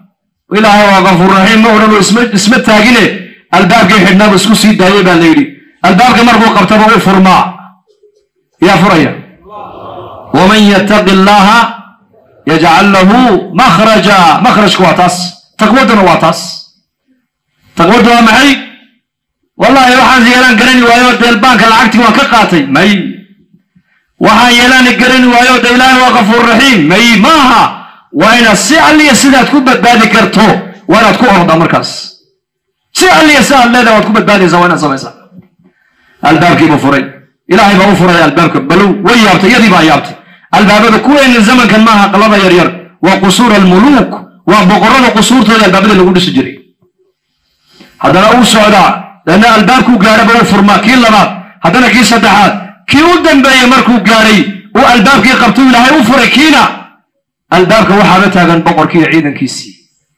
ilaahay waa kafuur raxiim ma odhan oo isma isma taagine albaabkii xidhnaaba isku sii daayay baa la yidhi albaabka markuu qabtaba u furmaa yaa furaya waman yattaqi allaha yajcal lahu makhraja makhrajku waa taas taqwaduna waa taas taqwaddu waa maxay wallahi waxaan yeelaan garani waayo deelbaanka lacagtii waan ka qaatay may waxaan yeelaan garani waayo de ilaahay waa kafuur raxiim may maaha waa inaad si alliya sidaad ku badbaadi karto waa inaad ku ordaa markaas si alliya si aad leedahay waad ku badbaadaysaa waa inaad samaysaa albaabkiibuu furay ilaahay baa u furay albaabka balow way yaabtay iyadii baa yaabtay albaabada kuweyna zamankan maaha qalada yaryar waa qusuur almuluuk waa boqorada qusuurtooda albaabada lagu dhisi jiray haddana uu socdaa leanna albaabkuu gaadhaba uu furmaa kii labaad haddana kii saddexaad kii u dambeeyey markuu gaadhay uu albaabkii qabtuu ilaahay u furay kiina albaabka waxaaba taagan boqorkii iyo ciidankiisii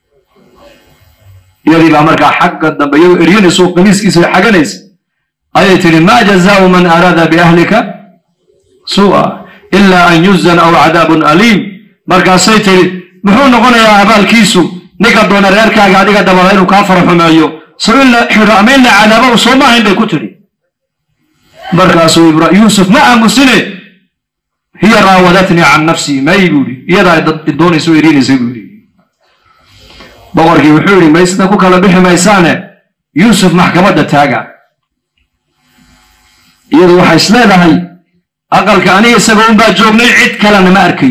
iyadii baa markaa xagga dambe iyagoo eryanaysa oo qamiiskiisa xaganaysa ayay tidhi maa jazaau man araada biahlika suu'a ila an yuzan aw cadaabun aliim markaasay tidhi muxuu noqonayaa abaalkiisu ninka doona reerkaaga adiga dabada inuu kaa faraxumeeyo so in la xidho ama in la cadaaba u soo maahayn bay ku tidhi markaasuu ibra yuusuf ma aamusine hiya raawadatnii can nafsii may buu yidhi iyadaa doonaysa o eriinaysa buu yidhi boqorkii wuxuu yidhi may sida ku kala bixi maysaane yuusuf maxkamadda taaga iyadu waxay is leedahay aqalka aniga isaga unbaa joognay cid kalena ma arkayn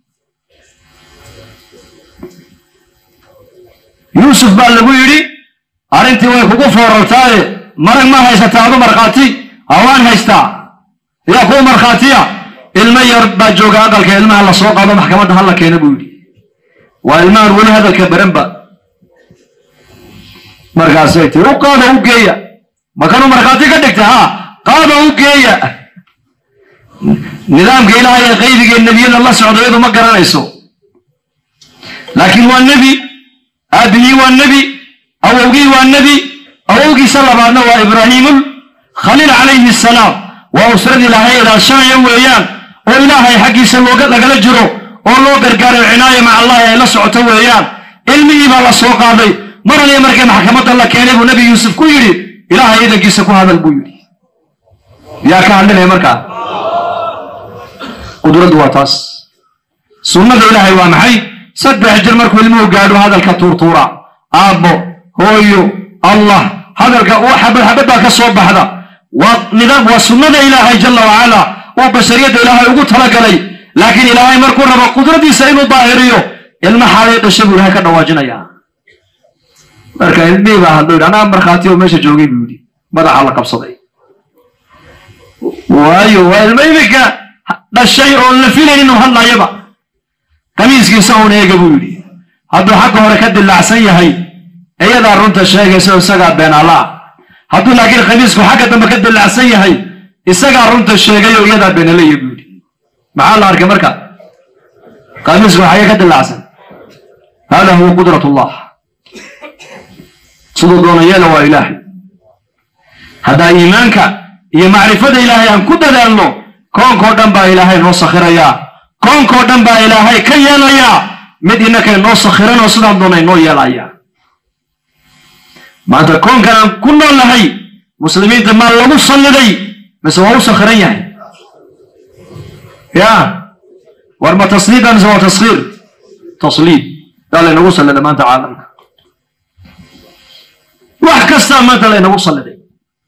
yuusuf baa lagu yidhi arrintii way kugu foorartaaye marag ma haysataa adu markhaati hawaan haystaa yaa kuwa markhaatiya ilmo yar baa jooga aqalka ilmaha la soo qaado maxkamadda hala keena buu yidhi waa ilmahan weli hadalka baranba markaasay tii u qaada u geeya makanuu markhaati ka dhigta ha qaada u geeya nidaamka ilaahay ee qaybiga nebiyada la socdo iyadu ma garanayso laakiin waa nebi aabihii waa nebi awowgii waa nebi awowgiisa labaadna waa ibraahiimul khaliil calayhi salaam waa usradii ilaahay ilaashanaya weeyaan oo ilaahay xaggiisa looga lagala jiro oo loo gargaaro cinaaya maca allahi ay la socoto weeyaan ilmihii baa la soo qaaday mar aliya markay maxkamadda la keenay buu nebi yuusuf ku yidhi ilaahay idankiisa ku hadal buu yidhi yaa ka hadlinaya markaa qudraddu waa taas sunnada ilaahay waa maxay saddex jir markuu ilmuhu gaadho hadalka tuurtuura aabbo hooyo allah hadalka xabad xabad baa ka soo baxda waa nidaam waa sunnada ilaahay jalla wacala uu bashariyadda ilaahay ugu talagalay laakiin ilaahay markuu rabo qudradiisa inuu daahiriyo ilma xaalay dhashay buu ilahay ka dhawaajinayaa marka ilmihii baa hadlo yidhi anaa markhaati oo meesha joogay buu yidhi madaxa la qabsaday waayo waa ilmo iminka dhashay oon la filayn inuu hadlayaba qamiiskiisa uun eega buu yidhi hadduu xagga hore ka dilaacsan yahay iyadaa runta sheegaysa isagaa beenaala ah hadduu laakiin khamiisku xagga dambe ka dilaacsan yahay isagaa runta sheegay oo iyadaa beenalaya buu yidhi maxaa la arkay marka qamiisku xagee ka dilaacsan hada huwa qudrat ullah siduu doona yeela waa ilaahay haddaa iimaanka iyo macrifada ilaahay aan ku dadaalno koonkoo dhan baa ilaahay noo sakhirayaa koonkoo dhan baa ilaahay ka yeelayaa mid innakay noo sakhiranoo sidaan doonay noo yeelayaa maanta koonkan aan ku nool nahay muslimiinta maa lagu salliday mise waa u sakhiran yahay ya war ma tasliida mise waa taskhiir tasliid yaa laynagu sallida maanta caalamka wax kastaa maanta laynagu salliday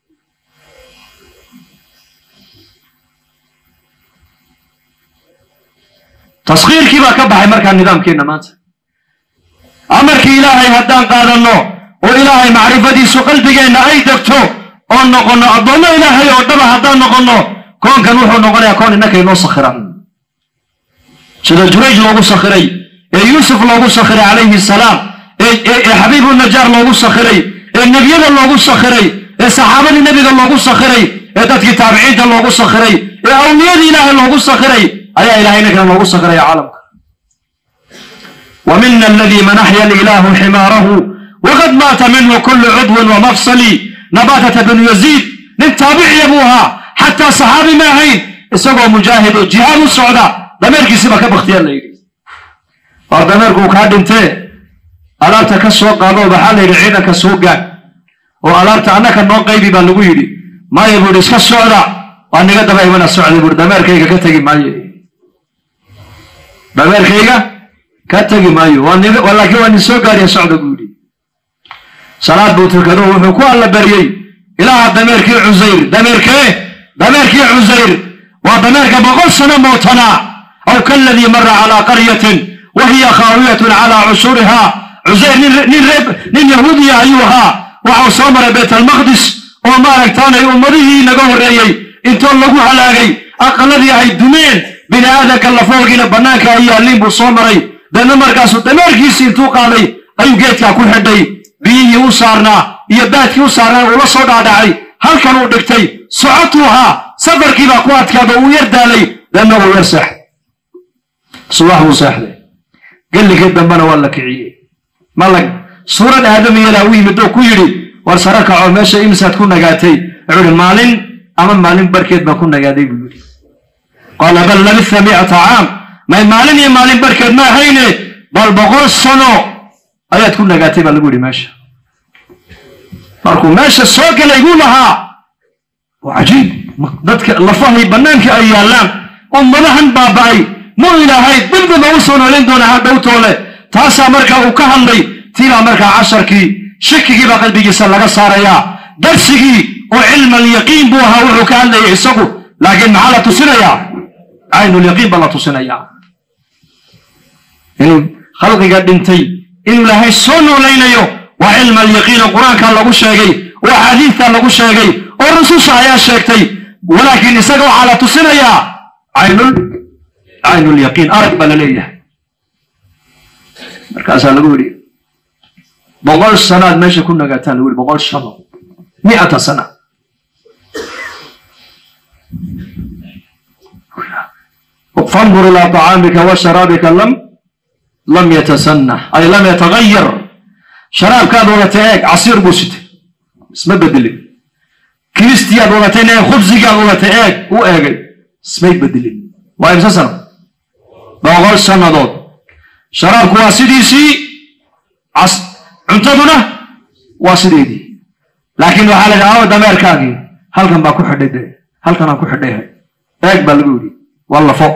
taskhiirkii baa ka baxay markaa nidaamkeenna maanta amarkii ilaahay haddaan qaadanno oo ilaahay macrifadiisu qalbigeenna ay degto oo noqonno addoommo ilaahay oo dhaba haddaan noqonno koonkan wuxuu noqonayaa koon innakay noo sakhiran sida jurayj loogu sakhiray ee yuusuf loogu sakhiray calayhi salaam ee xabiibu najaar loogu sakhiray ee nebiyada loogu sakhiray ee saxaabadii nebiga loogu sakhiray ee dadkii taabiciinta loogu sakhiray ee awliyadii ilaahay loogu sakhiray ayaa ilahay ninkana loogu sakhiraya caalamka wa mina aladii manaxya ilaahu ximaarahu waqad maata minhu kulu cudwin wamafsali nabatata binu yaziid nin taabiciya buu ahaa xataa saxaabi ma ahayn isagoo mujaahid oo jihaad u socda dameerkiisiba ka baktiya la yidhi war dameerku uu kaa dhintee alaabta ka soo qaado waxaa la yidhi ciidanka soo gaad oo alaabta annaka noo qaybi baa lagu yidhi maya buu yidhi iska socda waa niga daba imana socda buu dameerkayga ka tegi maayo dameerkayga ka tegi maayo laakiin waa nin soo gaariya socda buu yidhi salaad buu tukado wuxuu ku alla baryey ilaaha dameerkii cusayr dameerkee dameerkii cusayr waa dameerka boqol sano mootanaa aw kaladii mara calaa qaryatin wa hiya khaawiyatun calaa cushuriha cusayr nin yahuudiya ayuu ahaa waxau soo maray bayt almaqdis oo maaragtaanay ummadihii naga horreeyey intoo lagu halaagay aqaladii ay dumeen bini aadanka lafoolgiina bannaanka ay yaalliin buu soo maray deedna markaasuu dameerkiisii intuu qaaday ayuu geedkaa ku xidhay biyihii u saarnaa iyo baadkii u saarnaa uula soo dhaadhacay halkan uu dhigtay socotuu ahaa safarkiibaa ku adkaado uu yar daalay deedna uu yar seexday subax buu seexday gelligii dambena waa la kiciyey malag suurad aadamiyada u yimid oo ku yidhi war sare kaco meesha imsaad ku nagaatay wuxuu yidhi maalin ama maalin barkeed baan ku nagaaday buu yidhi qaala bal labitha mi'ata caam may maalin iyo maalin barkeed ma ahayne bal boqol sano ayaad ku nagaatay baa lagu yidhi meesha markuu meesha soo galay buu lahaa waa cajiib dadka lafahay bannaanka ay yaallaan ummadahan baaba'ay mu ilaahay dibdaba u soo noolayn doona hadhowtoole taasaa marka uu ka hadlay tiibaa markaa casharkii shakigiibaa qalbigiisa laga saarayaa darsigii oo cilmalyaqiin buu ahaa wuxuu ka hadlayay isagu laakiin maxaa la tusinayaa caynulyaqiin baa la tusinayaa inuu khalqiga dhintay inuu ilaahay soo noolaynayo waa cilma alyaqiin oo qur-aanka lagu sheegay oo axaadiidta lagu sheegay oo rususha ayaa sheegtay walaakiin isaga waxaa la tusinayaa caynul caynulyaqiin arag baa la leeyahay markaasaa lagu yidhi boqol sanaad meesha ku nagaataa lagu yidhi boqol shano mi'ata sana fandur ilaa طacaamika wa sharaabika lam lam yatasannax ay lam yatagayar sharaabkaad wadatay eeg casiir buu sitay isma bedelin kiristiyaad wadatay eeg khubsigaad wadatay eeg u eegay ismay bedelin waa imse sano boqol sannadood sharaabku waa sidiisii cuntaduna waa sideedii laakiin waxaa la yidhi awa dameerkaagii halkan baa ku xidhay de halkanaan ku xidhay eeg baa lagu yidhi waa lafo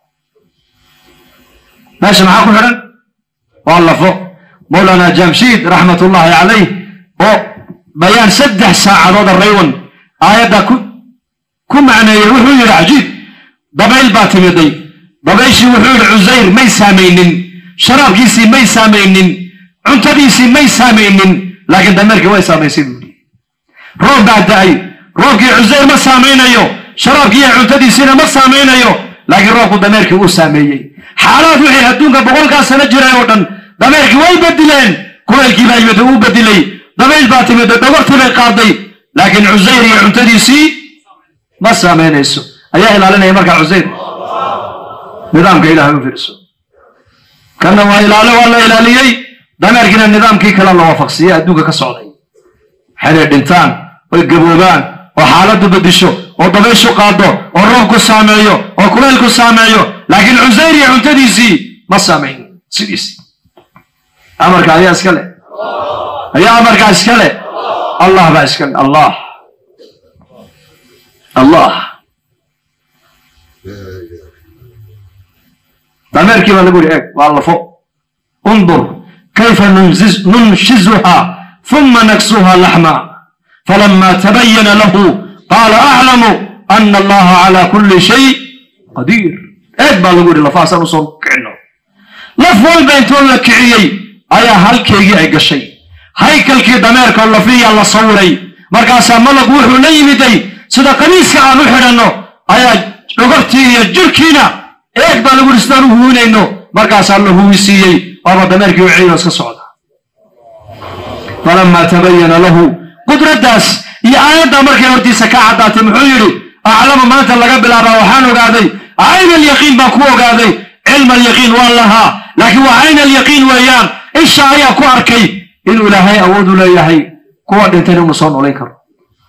meesha maxaa ku xidhan waa lafo mawlana jamshiid raxmatullaahi calayh oo bayaan saddex saacadood raywan aayadda ku macneeyey wuxuu yidhi cajiib dabayl baa timiday dabayshii wuxuu yidhi cusayr may saamaynin sharaabkiisii may saamaynin cuntadiisii may saamaynin laakiin dameerkii way saamaysay buu yidhi roob baa da'ay roobkii cusayr ma saamaynayo sharaabkii iyo cuntadiisiina ma saamaynayo laakiin roobku dameerkii uu saameeyey xaalaad wixii adduunka boqolkaa sano jiray oo dhan dameerkii way bedileen kulaylkii baa yimid uu bedilay dabayl baa timid dhogortii bay qaaday laakiin cusayr iyo cuntadiisii ma saamaynayso ayaa ilaalinaya markaa cusayr nidaamka ilahay u fiirso kanna waa ilaalo waa la ilaaliyey dameerkiina nidaamkii kale la waafaqsiiyey adduunka ka socday xeray dhintaan oy gaboobaan oo xaaladdu bedisho oo dabayshu qaado oo roobku saameeyo oo kulaylku saameeyo laakiin cusayr iyo cuntadiisii ma saamayn sidiisii amarka ayaa iska leh ayaa amarkaa iska leh allah baa iska leh allah allah dameerkii baa lagu yidhi eeg waa lafo undur kayfa nunshizuha ثuma naksuha laxma falama tabayana lahu qaala aclamu ana allaha cala kuli shay qadiir eeg baa lagu yidhi lafahaasaan usoo kicino laf walba intoo la kiciyey ayaa halkeygii ay gashay haykalkii dameerka oo lafiyaa la sawiray markaasaa malagu wuxuu la yimiday sida qamiiska aan u xidhanno ayaa dhogortii iyo jirkiina eeg baa lagu yidhi sidaan u huwinayno markaasaa la huwisiiyey waaba dameerkii u ciido iska socda falamaa tabayana lahu qudraddaas iyo aayaddaa markay hortiisa ka caddaatay muxuu yidhi aclama maanta laga bilaabaa waxaan ogaaday cayn alyaqiin baan ku ogaaday cilma alyaqiin waan lahaa laakiin waa cayn alyaqiin weeyaan isha ayaa ku arkay inuu ilaahay awood u leeyahay kuwa dhintayna inuu soo noolayn karo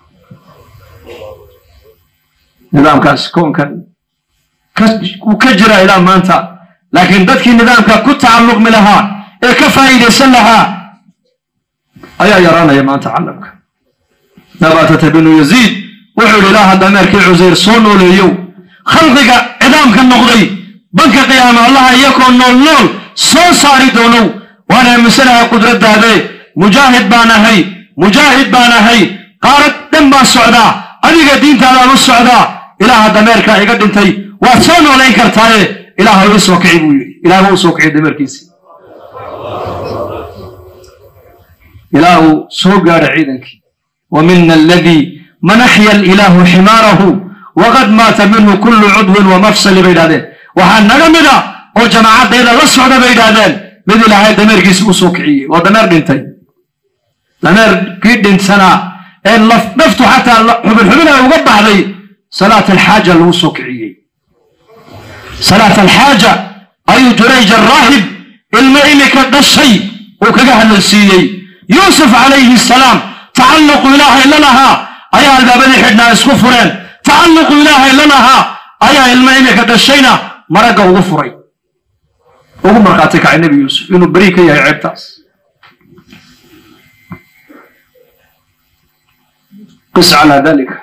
nidaamkaas koonkan wuu ka jira ilaa maanta laakiin dadkii nidaamka ku tacalluqmi lahaa ee ka faa'iidaysan lahaa ayaa yaraanaya maanta calamka nabatata binu yaziid wuxuu yidhi ilaaha dameerkii cusayr soo nooleeyow khalqiga cidaamka noqday banka qiyaama allaha iyakoo nool nool soo saari doonow waan aaminsanahay qudraddaade mujaahid baan ahay mujaahid baan ahay qaarad dhan baan socdaa adiga diintaadaan u socdaa ilaaha dameerkaa iga dhintay waad soo noolayn kartaaye ilaaha ii soo kici buu yidhi ilaah baa u soo kiciy dameerkiisi ilaahu soo gaadha ciidankii wa mina aladii man axya alilaahu ximaarahu waqad maata minhu kullu cudwin wa mafsali bay idhahdeen waxaa naga mida oo jamaacadayda la socda bay idhahdeen mid ilaahay dameerkiisi u soo kiciyey waa dameer dhintay dameerkii dhintsanaa ee naftu xataa xubin xubin ay uga baxday salaat alxaaja lagu soo kiciyey salaat alxaaja ayuu jurayj araahib ilmo imika dhashay uu kaga hadalsiiyey yuusuf calayhi salaam tacalluqu ilaahay la lahaa ayaa albaabadii xidhnaa isku fureen tacalluqu ilaahay la lahaa ayaa ilmo imika dhashayna maragga ugu furay ugu markhaati kacay nebi yuusuf inuu beri ka yahay ceebtaas qis calaa dalika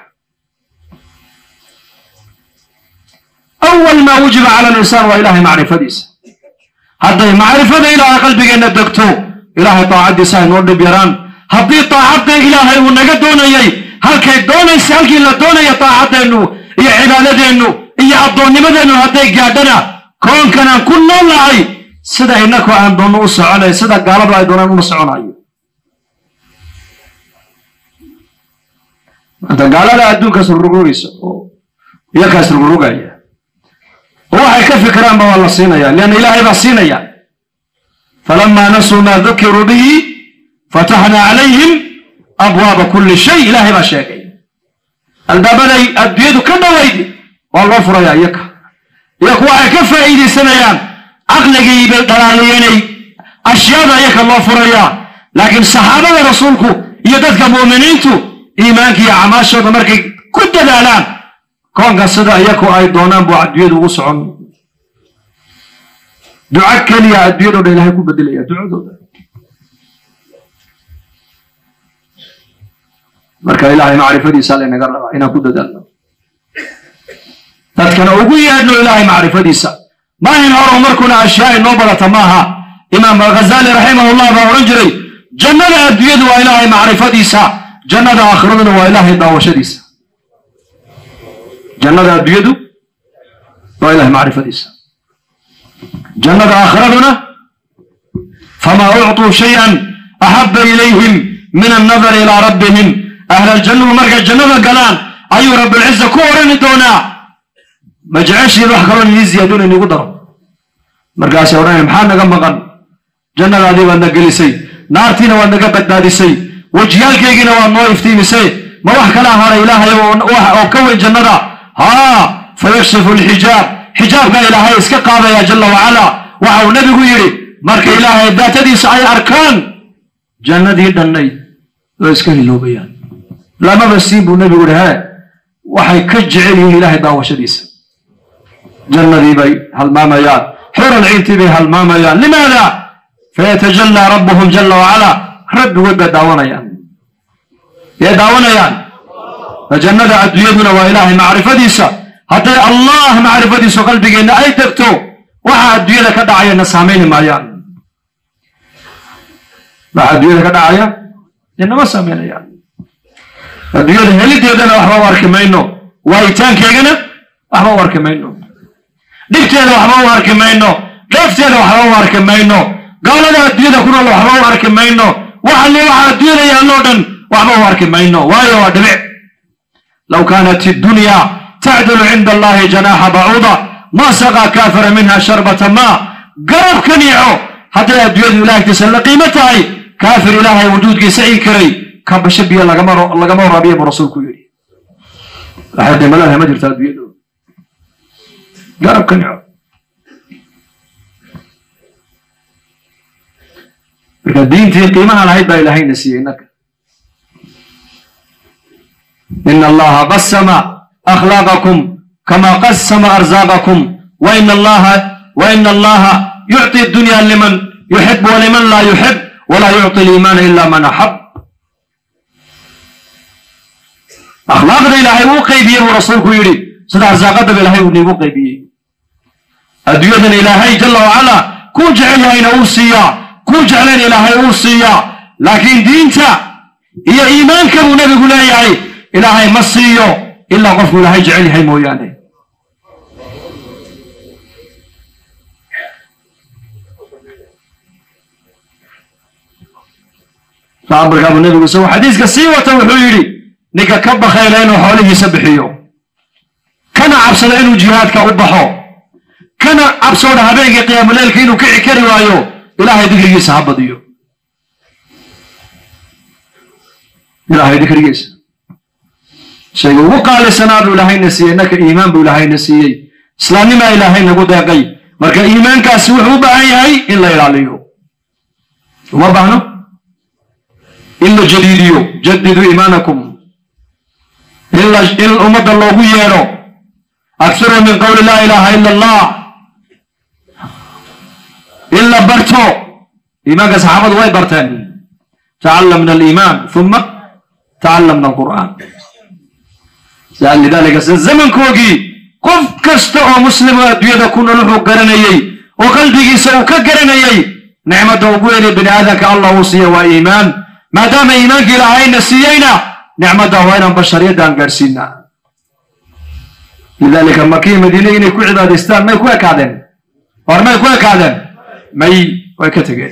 awal maa wujiba cala alinsaan waa ilaahay macrifadiisa hadday macrifada ilaahay qalbigeenna degto ilaahay daacaddiisa ay noo dhib yaraan haddii daacadda ilaahay uu naga doonayay halkay doonaysa halkii la doonaya daacadeennu iyo cibaadadeennu iyo addoonnimadeennu hadday gaadhana koonkanaan ku nool nahay sida innakoo aan doonno u soconay sida gaaladu ay doonaan uma soconayo maanta gaalada adduunkaas rurugaysa oo iyakaas rurugaya oo waxay ka fikiraanba waa la siinaya leanna ilaahay baa siinaya falamaa nasuu maa dukiruu bihi fataxnaa calayhim abwaaba kulli shay ilaahay baa sheegay albaabaday adduunyadu ka dhowayd waa loo furaya iyaka iyaku waxay ka faa'iidaysanayaan caqligii bay dhalaaliyeenay ashyaada iyaka loo furayaa laakiin saxaabada rasuulku iyo dadka mu'miniintu iimaanka iyo camaashooda markay ku dadaalaan koonka sida iyaku ay doonaan buu adduunyadu ugu socon duco keliya adduunyadoo dhan ilahay ku bedelaya ducadooda marka ilaahay macrifadiisa laynaga rabaa inaan ku dadaalno dadkana ugu yeedhno ilaahay macrifadiisa maahin horow markuna ashyaa inoo badata maaha imaam alghazali raximahullah baa odhan jiray jannada adduunyadu waa ilaahay macrifadiisa jannada aakhiraduna waa ilaahay daawashadiisa jannada adduunyadu waa ilahay macrifadiisa jannada aakhiraduna famaa ucطuu shayan axaba ilayhim min annadari ilaa rabbihim ahlaljannuhu markay jannada galaan ayuu rabbilciza ku odhani doonaa ma jeceshiin wax kaloo nii ziyaaduna inigu daro markaasay odhanaya maxaa naga maqan jannadaadii baad na gelisay naartiina waad naga badbaadisay wejiyaalkaygiina waad noo iftiimisay ma wax kala haray ilaahay oo ka weyn jannada haa fayakshifu alxijaab xijaabka ilaahay iska qaadaya jalla wacala waxa uu nebigu yidhi marka ilaahay daatadiisa ay arkaan jannadii dhannayd way iska hiloobayaan lamaba siin buu nebigu yihi hee waxay ka jecel yihiin ilaahay daawashadiisa jannadii bay halmaamayaan xuran ciintii bay halmaamayaan limaada fayatajallaa rabbuhum jalla wacala rabbigood bay daawanayaan yay daawanayaan jannada adduunyaduna waa ilaahay macrifadiisa hadday allah macrifadiisu qalbigeenna ay degto waxa adduunyada ka dhacayana saamayni maayaan waxa adduunyada ka dhacaya inama saameynayaan adduunyada helideedana waxba u arki mayno waayitaankeegana waxba u arki mayno dhibteeda waxba u arki mayno dheefteeda waxba u arki mayno gaalada adduunyada ku nool waxba u arki mayno waxali waxa adduunyada yaalloo dhan waxba u arki mayno waayo waa dhibic low kaanat iddunya tacdilu cinda allahi janaaxa bacuuda ma saqaa kaafira minha sharbata maa garab ka niico hadday adduunyadu ilaahtiisa la qiimo tahay kaafir ilaahay wujuudkiisa ii karay kabasho biyo lagama waraabiya buu rasuulku yidhi waxay dimalaha ma jirta adduunyadu garab ka nico marka diintii qiimaha lahayd baa ilaahayna siiyey innaka إن الله قسم أخلاقكم كما قسم أرزاقكم وإن الله وإن الله يعطي الدنيا لمن yuxib waliman laa yuxib walaa yucطi liimaana ila man axab akhlaaqda ilaahay uu qaybiyey buu rasuulku yidhi sida arsaaqadaba ilaahay uu niigu qaybiyey adduunyadana ilaahay jala wacala kuu jecel yahayna uu siiyaa kuu jeclayn ilaahay uu siiyaa laakiin diinta iyo iimaanka buu nebigu leeyahay ilaahay ma siiyo ilaa qofku ilaahay jecel yahay mooyaane markaabuu nebigu isagoo xadiiska sii wata wuxuu yidhi ninka ka bakayla inuu xoolihiisa bixiyo kana cabsada inuu jihaadka u baxo kana cabsooda habeenkii qiyaamuleylka inuu kici kari waayo ilaahay dikrigiisa ha badiyo ilaahay dikrigiisa shayga ugu qaalisanaa buu ilaahayna siiyey innaka iimaan buu ilaahayna siiyey islaamnimaa ilaahay nagu deeqay marka iimaankaasi wuxuu u baahan yahay in la ilaaliyo uma baahno in la jadiidiyo jadiduu iimaanakum in ummadda loogu yeedho akhiru min qowli laa ilaaha ila allah in la barto iimaanka saxaabadu way barteen tacallamna aliimaan uma tacallamna alqur'aan lidalika sida zamankoogii qof kasta oo muslimo adduunyada ku nool wuxuu garanayey oo qalbigiisa uu ka garanayey nicmadda ugu weynay bini aadamka allah uu siiya waa iimaan maadaama iimaanka ilaahayna siiyeyna nicmadda waa inaan bashariyadaan gaadhsiinaa lidalika makiya madiine inay ku cibaadaystaan may ku ekaadeen war may ku ekaadeen may way ka tegeen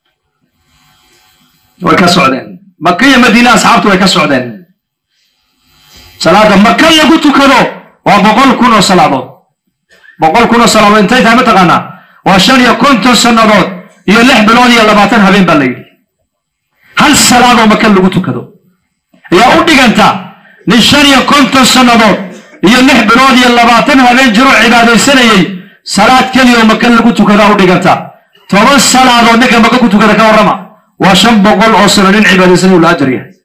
way ka socdeen makiya madiine asxaabtu way ka socdeen salaada maka lagu tukado waa boqol kun oo salaadood boqol kun oo salaadood intay tahay mataqaanaa waa shan iyo konton sannadood iyo lix bilood iyo labaatan habeen baa la yidhi hal salaadoo maka lagu tukado ayaa u dhiganta nin shan iyo konton sannadood iyo lix bilood iyo labaatan habeen jiroo cibaadaysanayey salaad keliya oo maka lagu tukadaa u dhiganta toban salaadood ninka maka ku tukada ka warrama waa shan boqol oo sano nin cibaadaysanayu la ajar yahay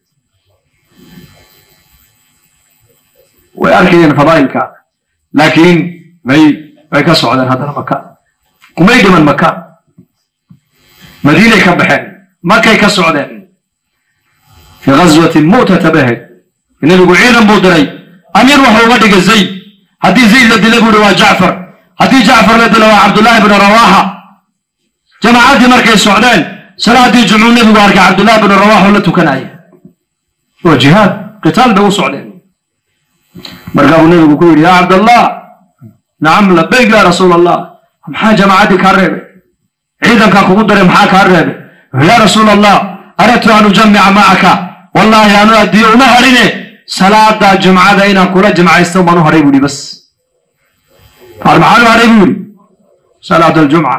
way arkayeen fadaa'ilka laakiin may way ka socdeen haddana maka kumay dhiman maka madiinay ka baxeen makay ka socdeen fii ghaswatin mu'tata bahed nebigu ciidan buu diray amiir wuxuu uga dhigay zayd haddii zayd la dila buu hi waa jacfar haddii jacfar la dila waa cabdullaahi bnu rawaaxa jamaacaddii markay socdeen salaaddii jumcuu nebigu arkay cabdullaahi bnu rawaax oo la tukanaya waa jihaad qitaal bay u socdeen markaa buu nebigu ku yidhi yaa cabdallah nacam labayk yaa rasuul allah maxaa jamaacaddii kaa reebay ciidankaa kugu daray maxaa kaa reebay yaa rasuul allah aradtu an ujamica macaka wallaahi anu addiyo uma harine salaada jumcada inaan kula jimcaysto baan u haray buu yidhi bas maxaan u haray buu yidhi salaat aljumca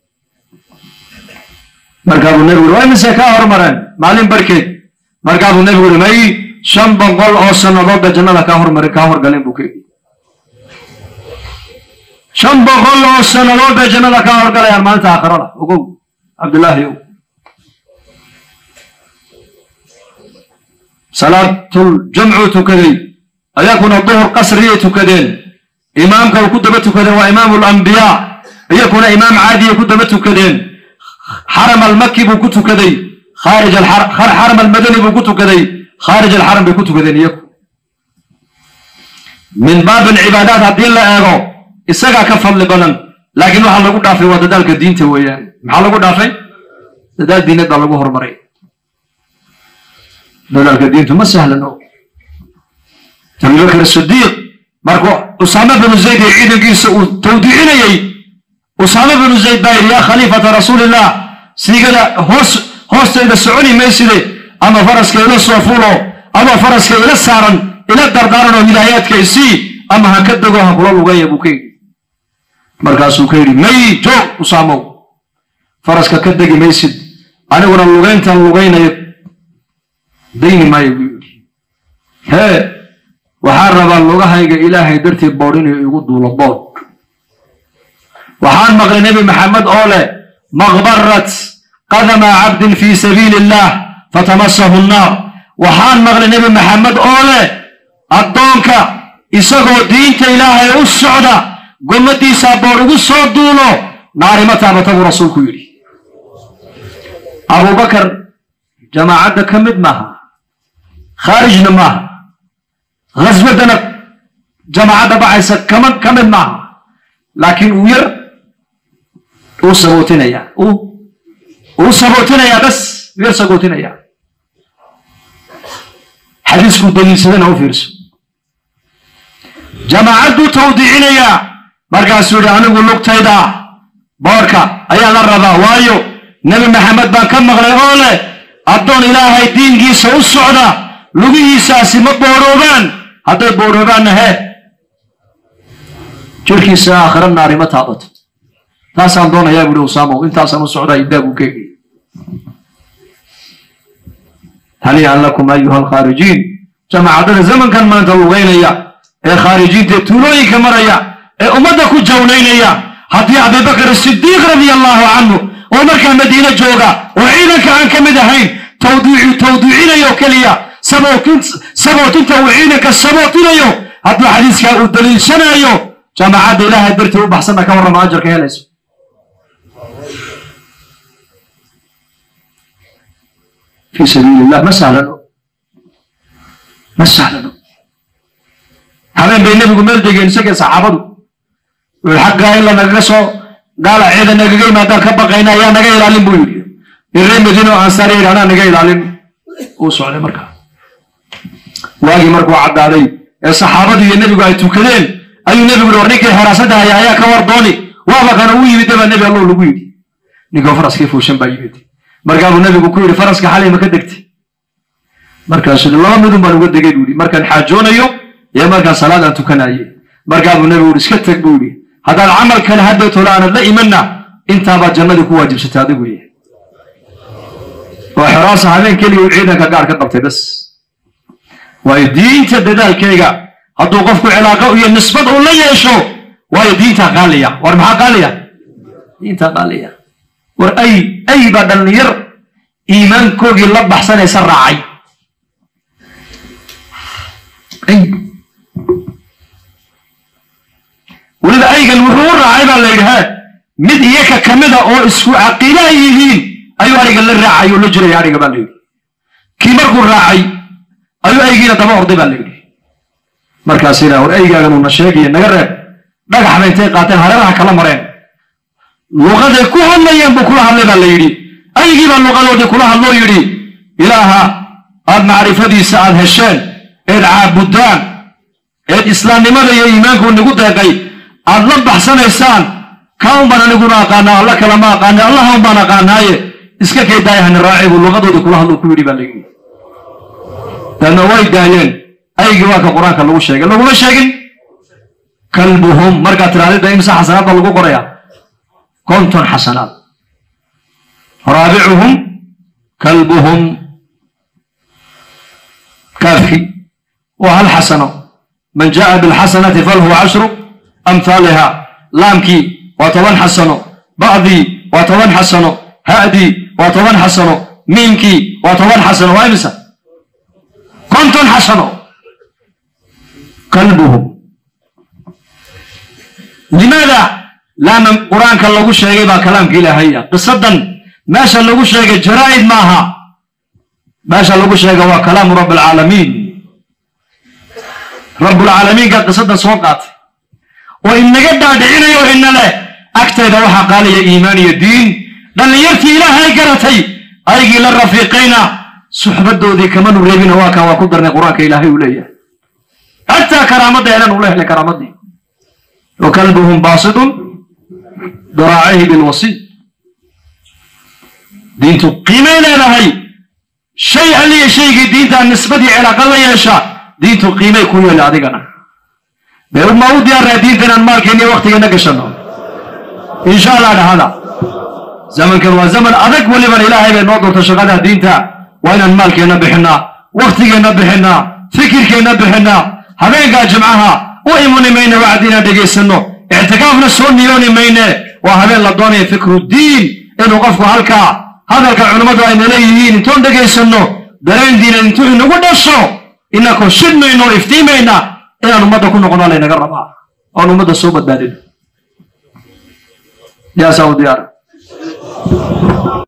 markaa buu nebigu yidhi waa imise kaa hormareen maalin barkeed markaa buu nebigu yidhi may shan boqol oo sannadoodba jannada kaa hormari kaa horgaleen buu ka yidhi shan boqol oo sannadood bay jannada kaa horgalayaan maalinta aakhirada ogow cabdullaahi ow salaatul jamcuu tukaday ayakuna duhur qasriyay tukadeen imaamka uu ku daba tukadeen waa imaamu alambiyaa iyakuna imaam caadiyay ku daba tukadeen xaram almaki buu ku tukaday khaarij xaram almadani buu ku tukaday khaarij alxaram bay ku tukadeen iyaku min baab alcibaadaat haddii la eego isagaa ka fadli badan laakiin waxaa lagu dhaafay waa dadaalka diinta weeyaan maxaa lagu dhaafay dadaal diinad baa lagu horumaray dadaalka diintu ma sahlano abubakr sidiiq markuu usaame binu zayd ee ciidankiisa uu tawdiicinayey usaame binu zayd baa yidhi yaa khaliifata rasuulillah siigada hoos hoostayda soconi mayside ama faraska ila soo fulo ama faraska ila saaran ila dardaaran oo hidaayaadka isii ama ha ka dego ha kula lugaya buu ka yidhi markaasuu ka yidhi may joog usaamow faraska ka degi maysid aniguna lugayntan lugaynayo dayni maayo buu yidhi hee waxaan rabaa lugahayga ilaahay dartii boodh inuu igu duulo boodh waxaan maqlay nebi maxamed oo leh maqbarat qadama cabdin fii sabiili illaah fatamasahu nnaar waxaan maqlay nebi maxamed oo leh addoonka isagoo diinta ilaahay u socda gommaddiisaa boodh ugu soo duulo naarima taabata buu rasuulku yidhi abubakar jamaacadda ka mid maaha khaarijna maaha khaswadana jamaacadda bacaysa kama ka mid maaha laakiin uu yar uu sabootinaya uu sabootinaya bas uu yar sabootinaya xadiiskuu daliilsadana u fiirso jamaacaduu tawdiicinayaa markaasuu yidhi anigu lugtayda boorka ayaa la rabaa waayo nebi maxamed baan ka maqlay oo leh addoon ilaahay diinkiisa u socda lugihiisaasi ma booroobaan hadday booroobaanna hee jirkiisa aakhira naari ma taabato taasaan doonayaa buuhi usaamow intaasaan u socdaa idaagu keegay haniican lakum ayuha alkhaarijiin jamaacadada zamankan maanta lugaynaya ee khaarijiinta ee tuulooyinka maraya ee ummadda ku jawnaynaya haddii abibakar sidiiq radia allahu canhu oo markaa madiine jooga oo ciidanka aan ka mid ahayn tawdiicu tawdiicinayo keliya sabootinta uu ciidanka sabootinayo hadduu xadiiskaa uu daliilsanayo jamaacadda ilaahay dartii u baxsanna ka warrama ajarka helayso fi sabiili illah ma sahlano ma sahlano habeen bay nebigu meel degeen isagee saxaabadu wuxuu xaggaa in la nagaga soo gaala ciida nagaga yimaadaan ka baqayna ayaa naga ilaalin buu yidhi iree madiino ansaar yidhi anaa naga ilaalin uu socday markaa waagii markuu caddaaday ee saxaabadu iyo nebigu ay tukadeen ayuu nebigu yidhi war ninkii xeraasada haya ayaa ka war dooni waaba kana u yimid baa nebi allow lagu yidhi ninkoo faraskii fuushan baa yimid markaabuu nebigu ku yidhi faraska xalay ma ka degtay markaasuu laba midun baan uga degay buu yidhi markaan xaajoonayo iyo markaan salaad aan tukanaye markaabuu nebigu yidhi iska teg buu yidhi haddaad camal kale hadday tolo aanad la imanna intaabaad jannadii ku waajibsatay adigu ye oo xeraasa habeen keliya uu ciidanka gaar ka qabtay bas waayo diinta dadaalkeyga hadduu qofku cilaaqo iyo nisbad uu la yeesho waayo diintaa qaaliya war maxaa qaaliya diintaa qaaliya war ay ay baa dhallinyar iimaankoogii la baxsanaysa raacay weliba aygan wuxuu u raacay baa la yidhi he mid iyaka ka mida oo isku caqiida ay yihiin ayuu ariga la raacay oo la jiraya ariga baa la yidhi kii markuu raacay ayuu aygiina daba orday baa la yidhi markaas yidhaa war aygaagan uuna sheegaya naga reeb dhagaxba intay qaateen hareeraha kala mareen luqaday ku hadlayeen buu kula hadlay baa la yidhi aygii baa luqadoodii kula hadloo yidhi ilaaha aad macrifadiisa aad hesheen eed caabudaan eed islaamnimada iyo iimaanku nigu deeqay aad la baxsanaysaan kaan baan aniguna aqaanaa alla kale ma aqaana allahan baan aqaanaaye iska kay daayahani raaci buu luqadoodii kula hadlo ku yidhi baa la yidhi daadna way daayeen aygii waa ka qur-aanka lagu sheegay laguma sheegin kalbuhum markaad tirahdida imsa xasanaad baa lagu qorayaa konton xasanaad raabicuhum kalbuhum kaafki waa hal xasano man jaa bilxasanati falahu cashru amhaaliha laamkii waa toban xasano ba'dii waa toban xasano ha'dii waa toban xasano miimkii waa toban xasano waa imisa konton xasano qalbuhum limaada laaman qur-aanka lagu sheegay baa kalaamka ilaahaya qisadan meesha lagu sheegay jaraa'id maaha meesha lagu sheega waa kalaamu rabb alcaalamiin rabbulcaalamiinka qisadan soo qaatay oo inaga dhaadhicinayo ina leh agtayda waxaa qaaliya iimaan iyo diin dhallinyartii ilaahay garatay aygii la rafiiqayna suxbadoodii kamanu reebina waa kan waa ku darnay qur-aanka ilaahay uu leeyahay xataa karaamadda elan ula helay karaamadii wa kalbuhum baasidun daraacihi bilwasiid diintu qiimay leedahay shay alliya shaygii diintaa nisbadii cilaaqa la yeesha diintu qiimay ku yeela adigana dee ma u diyaarnaa diinta inaan maalkeenni waktigeena gashano insha allah dhahada zamankan waa zaman adag weliban ilaahay bay noo doorta shaqada diinta waa inaan maalkeenna bixinaa waktigeenna bixinaa fikirkeenna bixinaa habeenkaa jimcaha u imani mayne wacdi inaan dhegaysanno ictikaafna soo niyooni mayne waa habeen la doonaya fikrudiin inuu qofku halkaa hadalka culimmadu ayna leeyihiin intoon dhegaysanno dareen diinan intuu inagu dhasho inakoo shidmayno o iftiimayna inaan ummadda ku noqono laynaga rabaa oon ummadda soo badbaadino yaasaa u diyaara